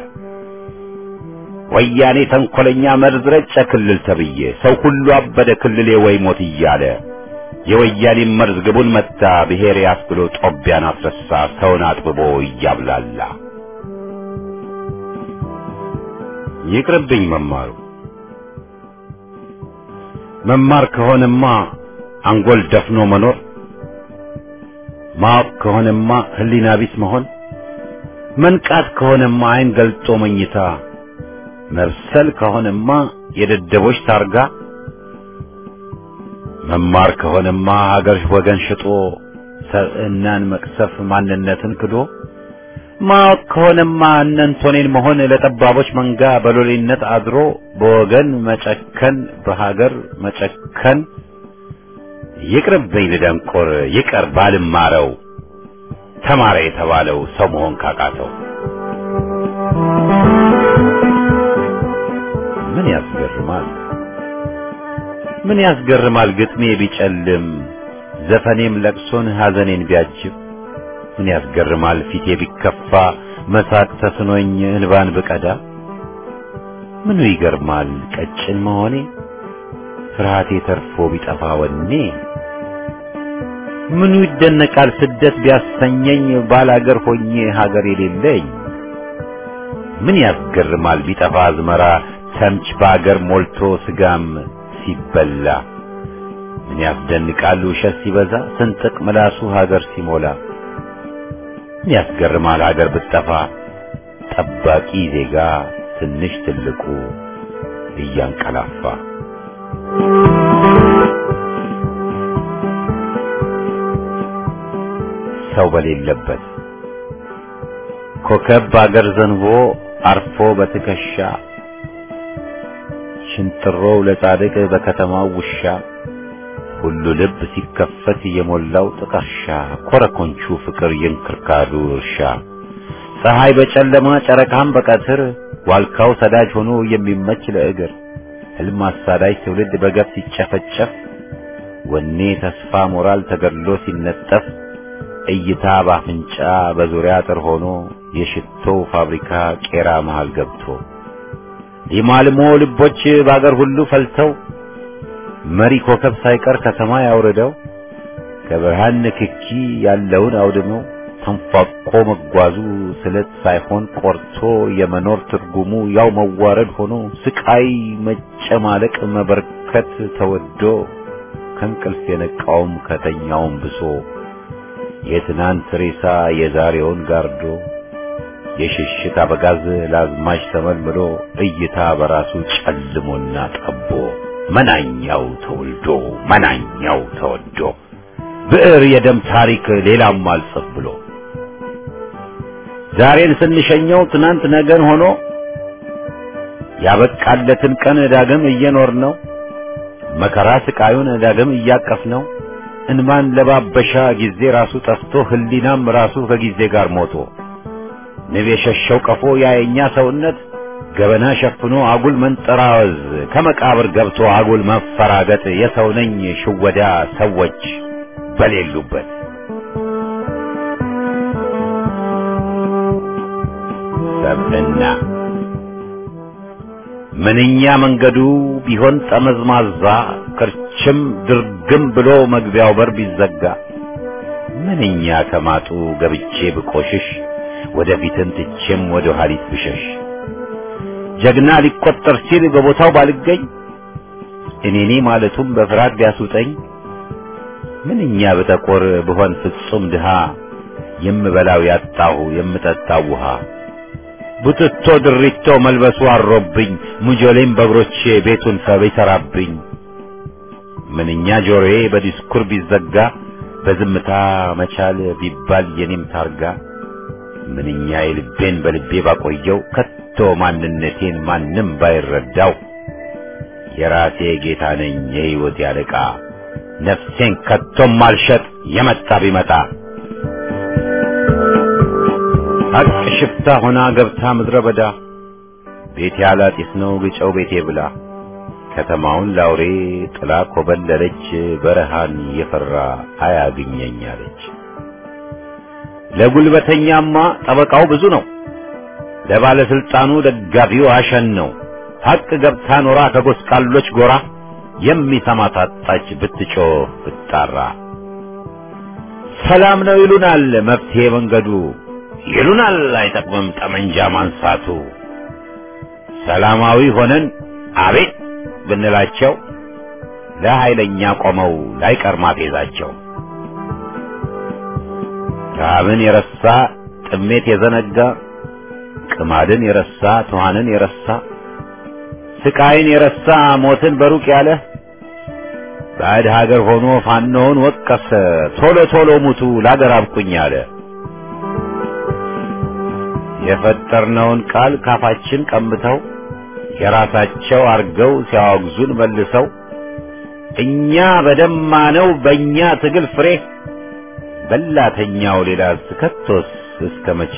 ወያኔ ተንኮለኛ መርዝ ረጨ ክልል ተብዬ ሰው ሁሉ አበደ ክልሌ ወይ ሞት እያለ የወያኔ መርዝ ግቡን መታ ብሔር ያስብሎ ጦቢያን አስረሳ ሰውን አጥብቦ እያብላላ ይቅርብኝ መማሩ መማር ከሆነማ አንጎል ደፍኖ መኖር ማወቅ ከሆነማ ህሊና ቢስ መሆን መንቃት ከሆነማ አይን ገልጦ መኝታ መብሰል ከሆነማ የደደቦች ታርጋ መማር ከሆነማ ሀገር ወገን ሽጦ ሰብዕናን መቅሰፍ ማንነትን ክዶ ማወቅ ከሆነማ እነንቶኔን መሆን ለጠባቦች መንጋ በሎሌነት አድሮ በወገን መጨከን በሀገር መጨከን ይቅርብኝ ልደንቆር ይቀር ባልማረው ተማረ የተባለው ሰው መሆን ካቃተው ምን ያስገርማል ምን ያስገርማል ግጥሜ ቢጨልም ዘፈኔም ለቅሶን ሐዘኔን ቢያጅብ ምን ያስገርማል ፊቴ ቢከፋ መሳቅ ተስኖኝ እንባን ብቀዳ ምኑ ይገርማል ቀጭን መሆኔ ፍርሃቴ ተርፎ ቢጠፋ ወኔ ምኑ ይደነቃል ስደት ቢያሰኘኝ ባላገር ሆኜ ሀገር የሌለኝ ምን ያስገርማል ቢጠፋ አዝመራ ተምች በአገር ሞልቶ ስጋም ሲበላ ምን ያስደንቃል ውሸት ሲበዛ ስንጥቅ ምላሱ ሀገር ሲሞላ ምን ያስገርማል ሀገር ብትጠፋ ጠባቂ ዜጋ ትንሽ ትልቁ እያንቀላፋ ሰው በሌለበት ኮከብ በአገር ዘንቦ አርፎ በትከሻ ሽንጥሮው ለጻድቅ በከተማው ውሻ ሁሉ ልብ ሲከፈት የሞላው ጥቀርሻ ኮረኮንቹ ፍቅር የእንክርካዱ እርሻ ፀሐይ በጨለማ ጨረቃም በቀትር ዋልካው ሰዳጅ ሆኖ የሚመች ለእግር ህልም አሳዳጅ ትውልድ በገፍ ሲጨፈጨፍ ወኔ ተስፋ ሞራል ተገድሎ ሲነጠፍ እይታ ባፍንጫ በዙሪያ አጥር ሆኖ የሽቶው ፋብሪካ ቄራ መሃል ገብቶ ሊማልሞ ልቦች በአገር ሁሉ ፈልተው መሪ ኮከብ ሳይቀር ከሰማይ አውርደው ከብርሃን ንክኪ ያለውን አውድመው ተንፏቆ መጓዙ ስለት ሳይሆን ቆርቶ የመኖር ትርጉሙ ያው መዋረድ ሆኖ ስቃይ መጨማለቅ መበርከት ተወዶ ከእንቅልፍ የነቃውም ከተኛውም ብሶ የትናንት ሬሳ የዛሬውን ጋርዶ የሽሽት አበጋዝ ለአዝማች ተመልምሎ እይታ በራሱ ጨልሞና ጠቦ መናኛው ተወልዶ መናኛው ተወዶ ብዕር የደም ታሪክ ሌላም አልጽፍ ብሎ ዛሬን ስንሸኘው ትናንት ነገን ሆኖ ያበቃለትን ቀን ዳግም እየኖር ነው መከራ ስቃዩን ዳግም እያቀፍ ነው እንማን ለባበሻ ጊዜ ራሱ ጠፍቶ ህሊናም ራሱ ከጊዜ ጋር ሞቶ ንብ የሸሸው ቀፎ ያየኛ ሰውነት ገበና ሸፍኖ አጉል መንጠራወዝ ከመቃብር ገብቶ አጉል መፈራገጥ የሰው ነኝ ሽወዳ ሰዎች በሌሉበት ሰብዕና ምንኛ መንገዱ ቢሆን ጠመዝማዛ ክርችም ድርግም ብሎ መግቢያው በር ቢዘጋ ምንኛ ከማጡ ገብቼ ብቆሽሽ ወደፊትን ትቼም ወደ ኋሊት ብሸሽ ጀግና ሊቆጠር ሲል በቦታው ባልገኝ እኔኔ ማለቱም በፍርሃት ቢያስውጠኝ ምንኛ ብጠቆር ብሆን ፍጹም ድሃ የምበላው ያጣሁ የምጠጣው ውሃ ቡትቶ ድሪቶ መልበሱ አሮብኝ ሙጆሌም በእግሮቼ ቤቱን ሰብ ይሰራብኝ ምንኛ ጆሮዬ በዲስኩር ቢዘጋ በዝምታ መቻል ቢባል የኔም ታርጋ ምንኛ የልቤን በልቤ ባቆየው ከቶ ማንነቴን ማንም ባይረዳው የራሴ ጌታ ነኝ የሕይወት ያለቃ ነፍሴን ከቶም አልሸጥ የመጣ ቢመጣ ሀቅ ሽፍታ ሆና ገብታ ምድረ በዳ ቤቴ አላጢስ ነው ግጨው ቤቴ ብላ ከተማውን ላውሬ ጥላ ኮበለለች በረሃን የፈራ አያግኘኝ አለች። ለጉልበተኛማ ጠበቃው ብዙ ነው፣ ለባለስልጣኑ ደጋፊው አሸን ነው። ሀቅ ገብታ ኖራ ከጎስቋሎች ጎራ የሚሰማ ታጣች ብትጮህ ብትጣራ። ሰላም ነው ይሉናል መፍትሄ መንገዱ ይሉናል አይጠቅምም ጠመንጃ ማንሳቱ። ሰላማዊ ሆነን አቤት ብንላቸው ለኃይለኛ ቆመው ላይቀር ማፌዛቸው። ረሃብን የረሳ ጥሜት የዘነጋ ቅማድን የረሳ ትኋንን የረሳ ስቃይን የረሳ ሞትን በሩቅ ያለ ባዕድ ሀገር ሆኖ ፋኖውን ወቀሰ ቶሎ ቶሎ ሙቱ ላገር አብቁኝ አለ። የፈጠርነውን ቃል ካፋችን ቀምተው የራሳቸው አርገው ሲያወግዙን መልሰው እኛ በደማነው በእኛ ትግል ፍሬ በላተኛው ሌላ ስከቶስ እስከ መቼ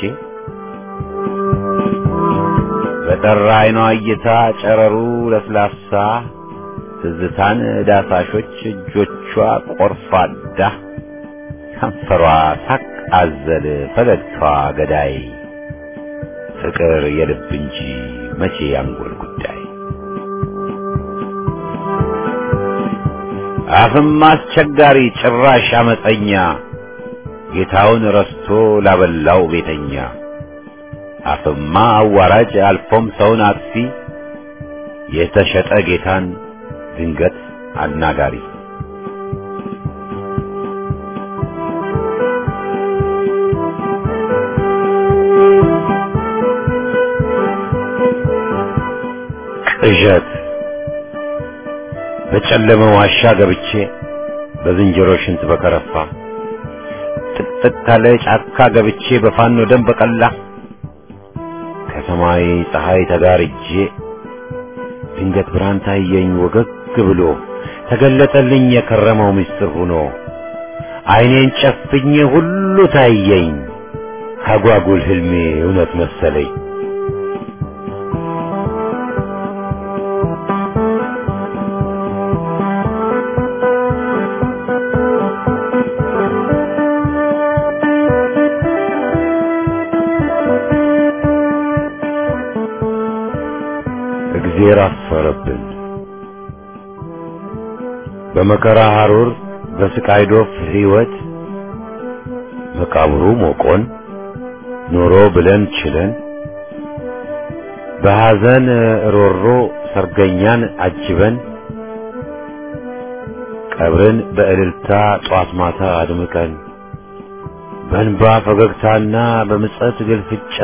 በጠራ አይኗ እይታ ጨረሩ ለስላሳ ትዝታን ዳሳሾች እጆቿ ቆርፋዳ ከንፈሯ ሳቅ አዘል ፈገግታዋ ገዳይ ፍቅር የልብ እንጂ መቼ ያንጎል ጉዳይ አፍም አስቸጋሪ ጭራሽ አመፀኛ ጌታውን ረስቶ ላበላው ቤተኛ አፍማ አዋራጅ አልፎም ሰውን አጥፊ የተሸጠ ጌታን ድንገት አናጋሪ ቅዠት በጨለመ ዋሻ ገብቼ በዝንጀሮ ሽንት በከረፋ ጥቅጥቅ ካለ ጫካ ገብቼ በፋኖ ደም በቀላ ከሰማይ ፀሐይ ተጋርጄ ድንገት ብርሃን ታየኝ ወገግ ብሎ ተገለጠልኝ የከረመው ምስጢር ሆኖ ዓይኔን ጨፍኜ ሁሉ ታየኝ አጓጉል ህልሜ እውነት መሰለኝ። እግዜር አፈረብን። በመከራ ሐሩር በስቃይ ዶፍ ሕይወት መቃብሩ ሞቆን ኑሮ ብለን ችለን በሐዘን ሮሮ ሰርገኛን አጅበን ቀብርን በእልልታ ጧት ማታ አድምቀን በእንባ ፈገግታና በምጸት ግልፍጫ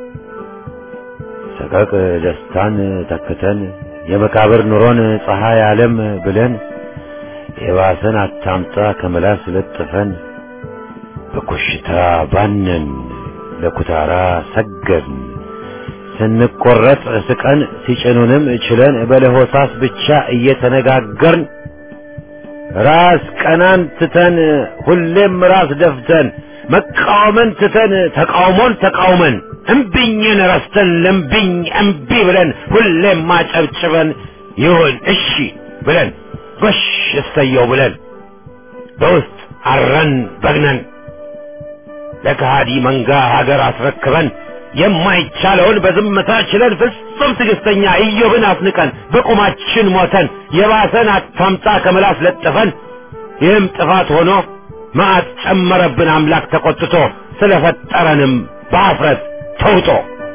ሰቀቅ ደስታን ተክተን የመቃብር ኑሮን ፀሐይ ዓለም ብለን የባሰን አታምጣ ከመላስ ለጥፈን በኮሽታ ባነን ለኩታራ ሰገድን ስንቆረጥ ስቀን ሲጭኑንም ችለን በለሆሳስ ብቻ እየተነጋገርን ራስ ቀናን ትተን ሁሌም ራስ ደፍተን መቃወምን ትተን ተቃውሞን ተቃውመን እምቢኝን ረስተን ለምቢኝ እምቢ ብለን ሁሌም ማጨብጭበን ይሁን እሺ ብለን ጎሽ እሰየው ብለን በውስጥ አረን በግነን ለከሃዲ መንጋ ሀገር አስረክበን የማይቻለውን በዝምታ ችለን ፍጹም ትዕግስተኛ ኢዮብን አስንቀን በቁማችን ሞተን የባሰን አታምጣ ከምላስ ለጥፈን ይህም ጥፋት ሆኖ መዓት ጨመረብን አምላክ ተቆጥቶ ስለፈጠረንም በአፍረት ተውጦ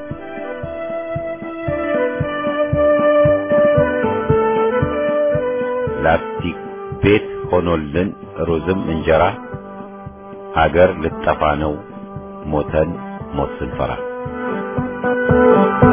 ላስቲክ ቤት ሆኖልን ሩዝም እንጀራ ሀገር ልጠፋ ነው ሞተን ሞት ስንፈራ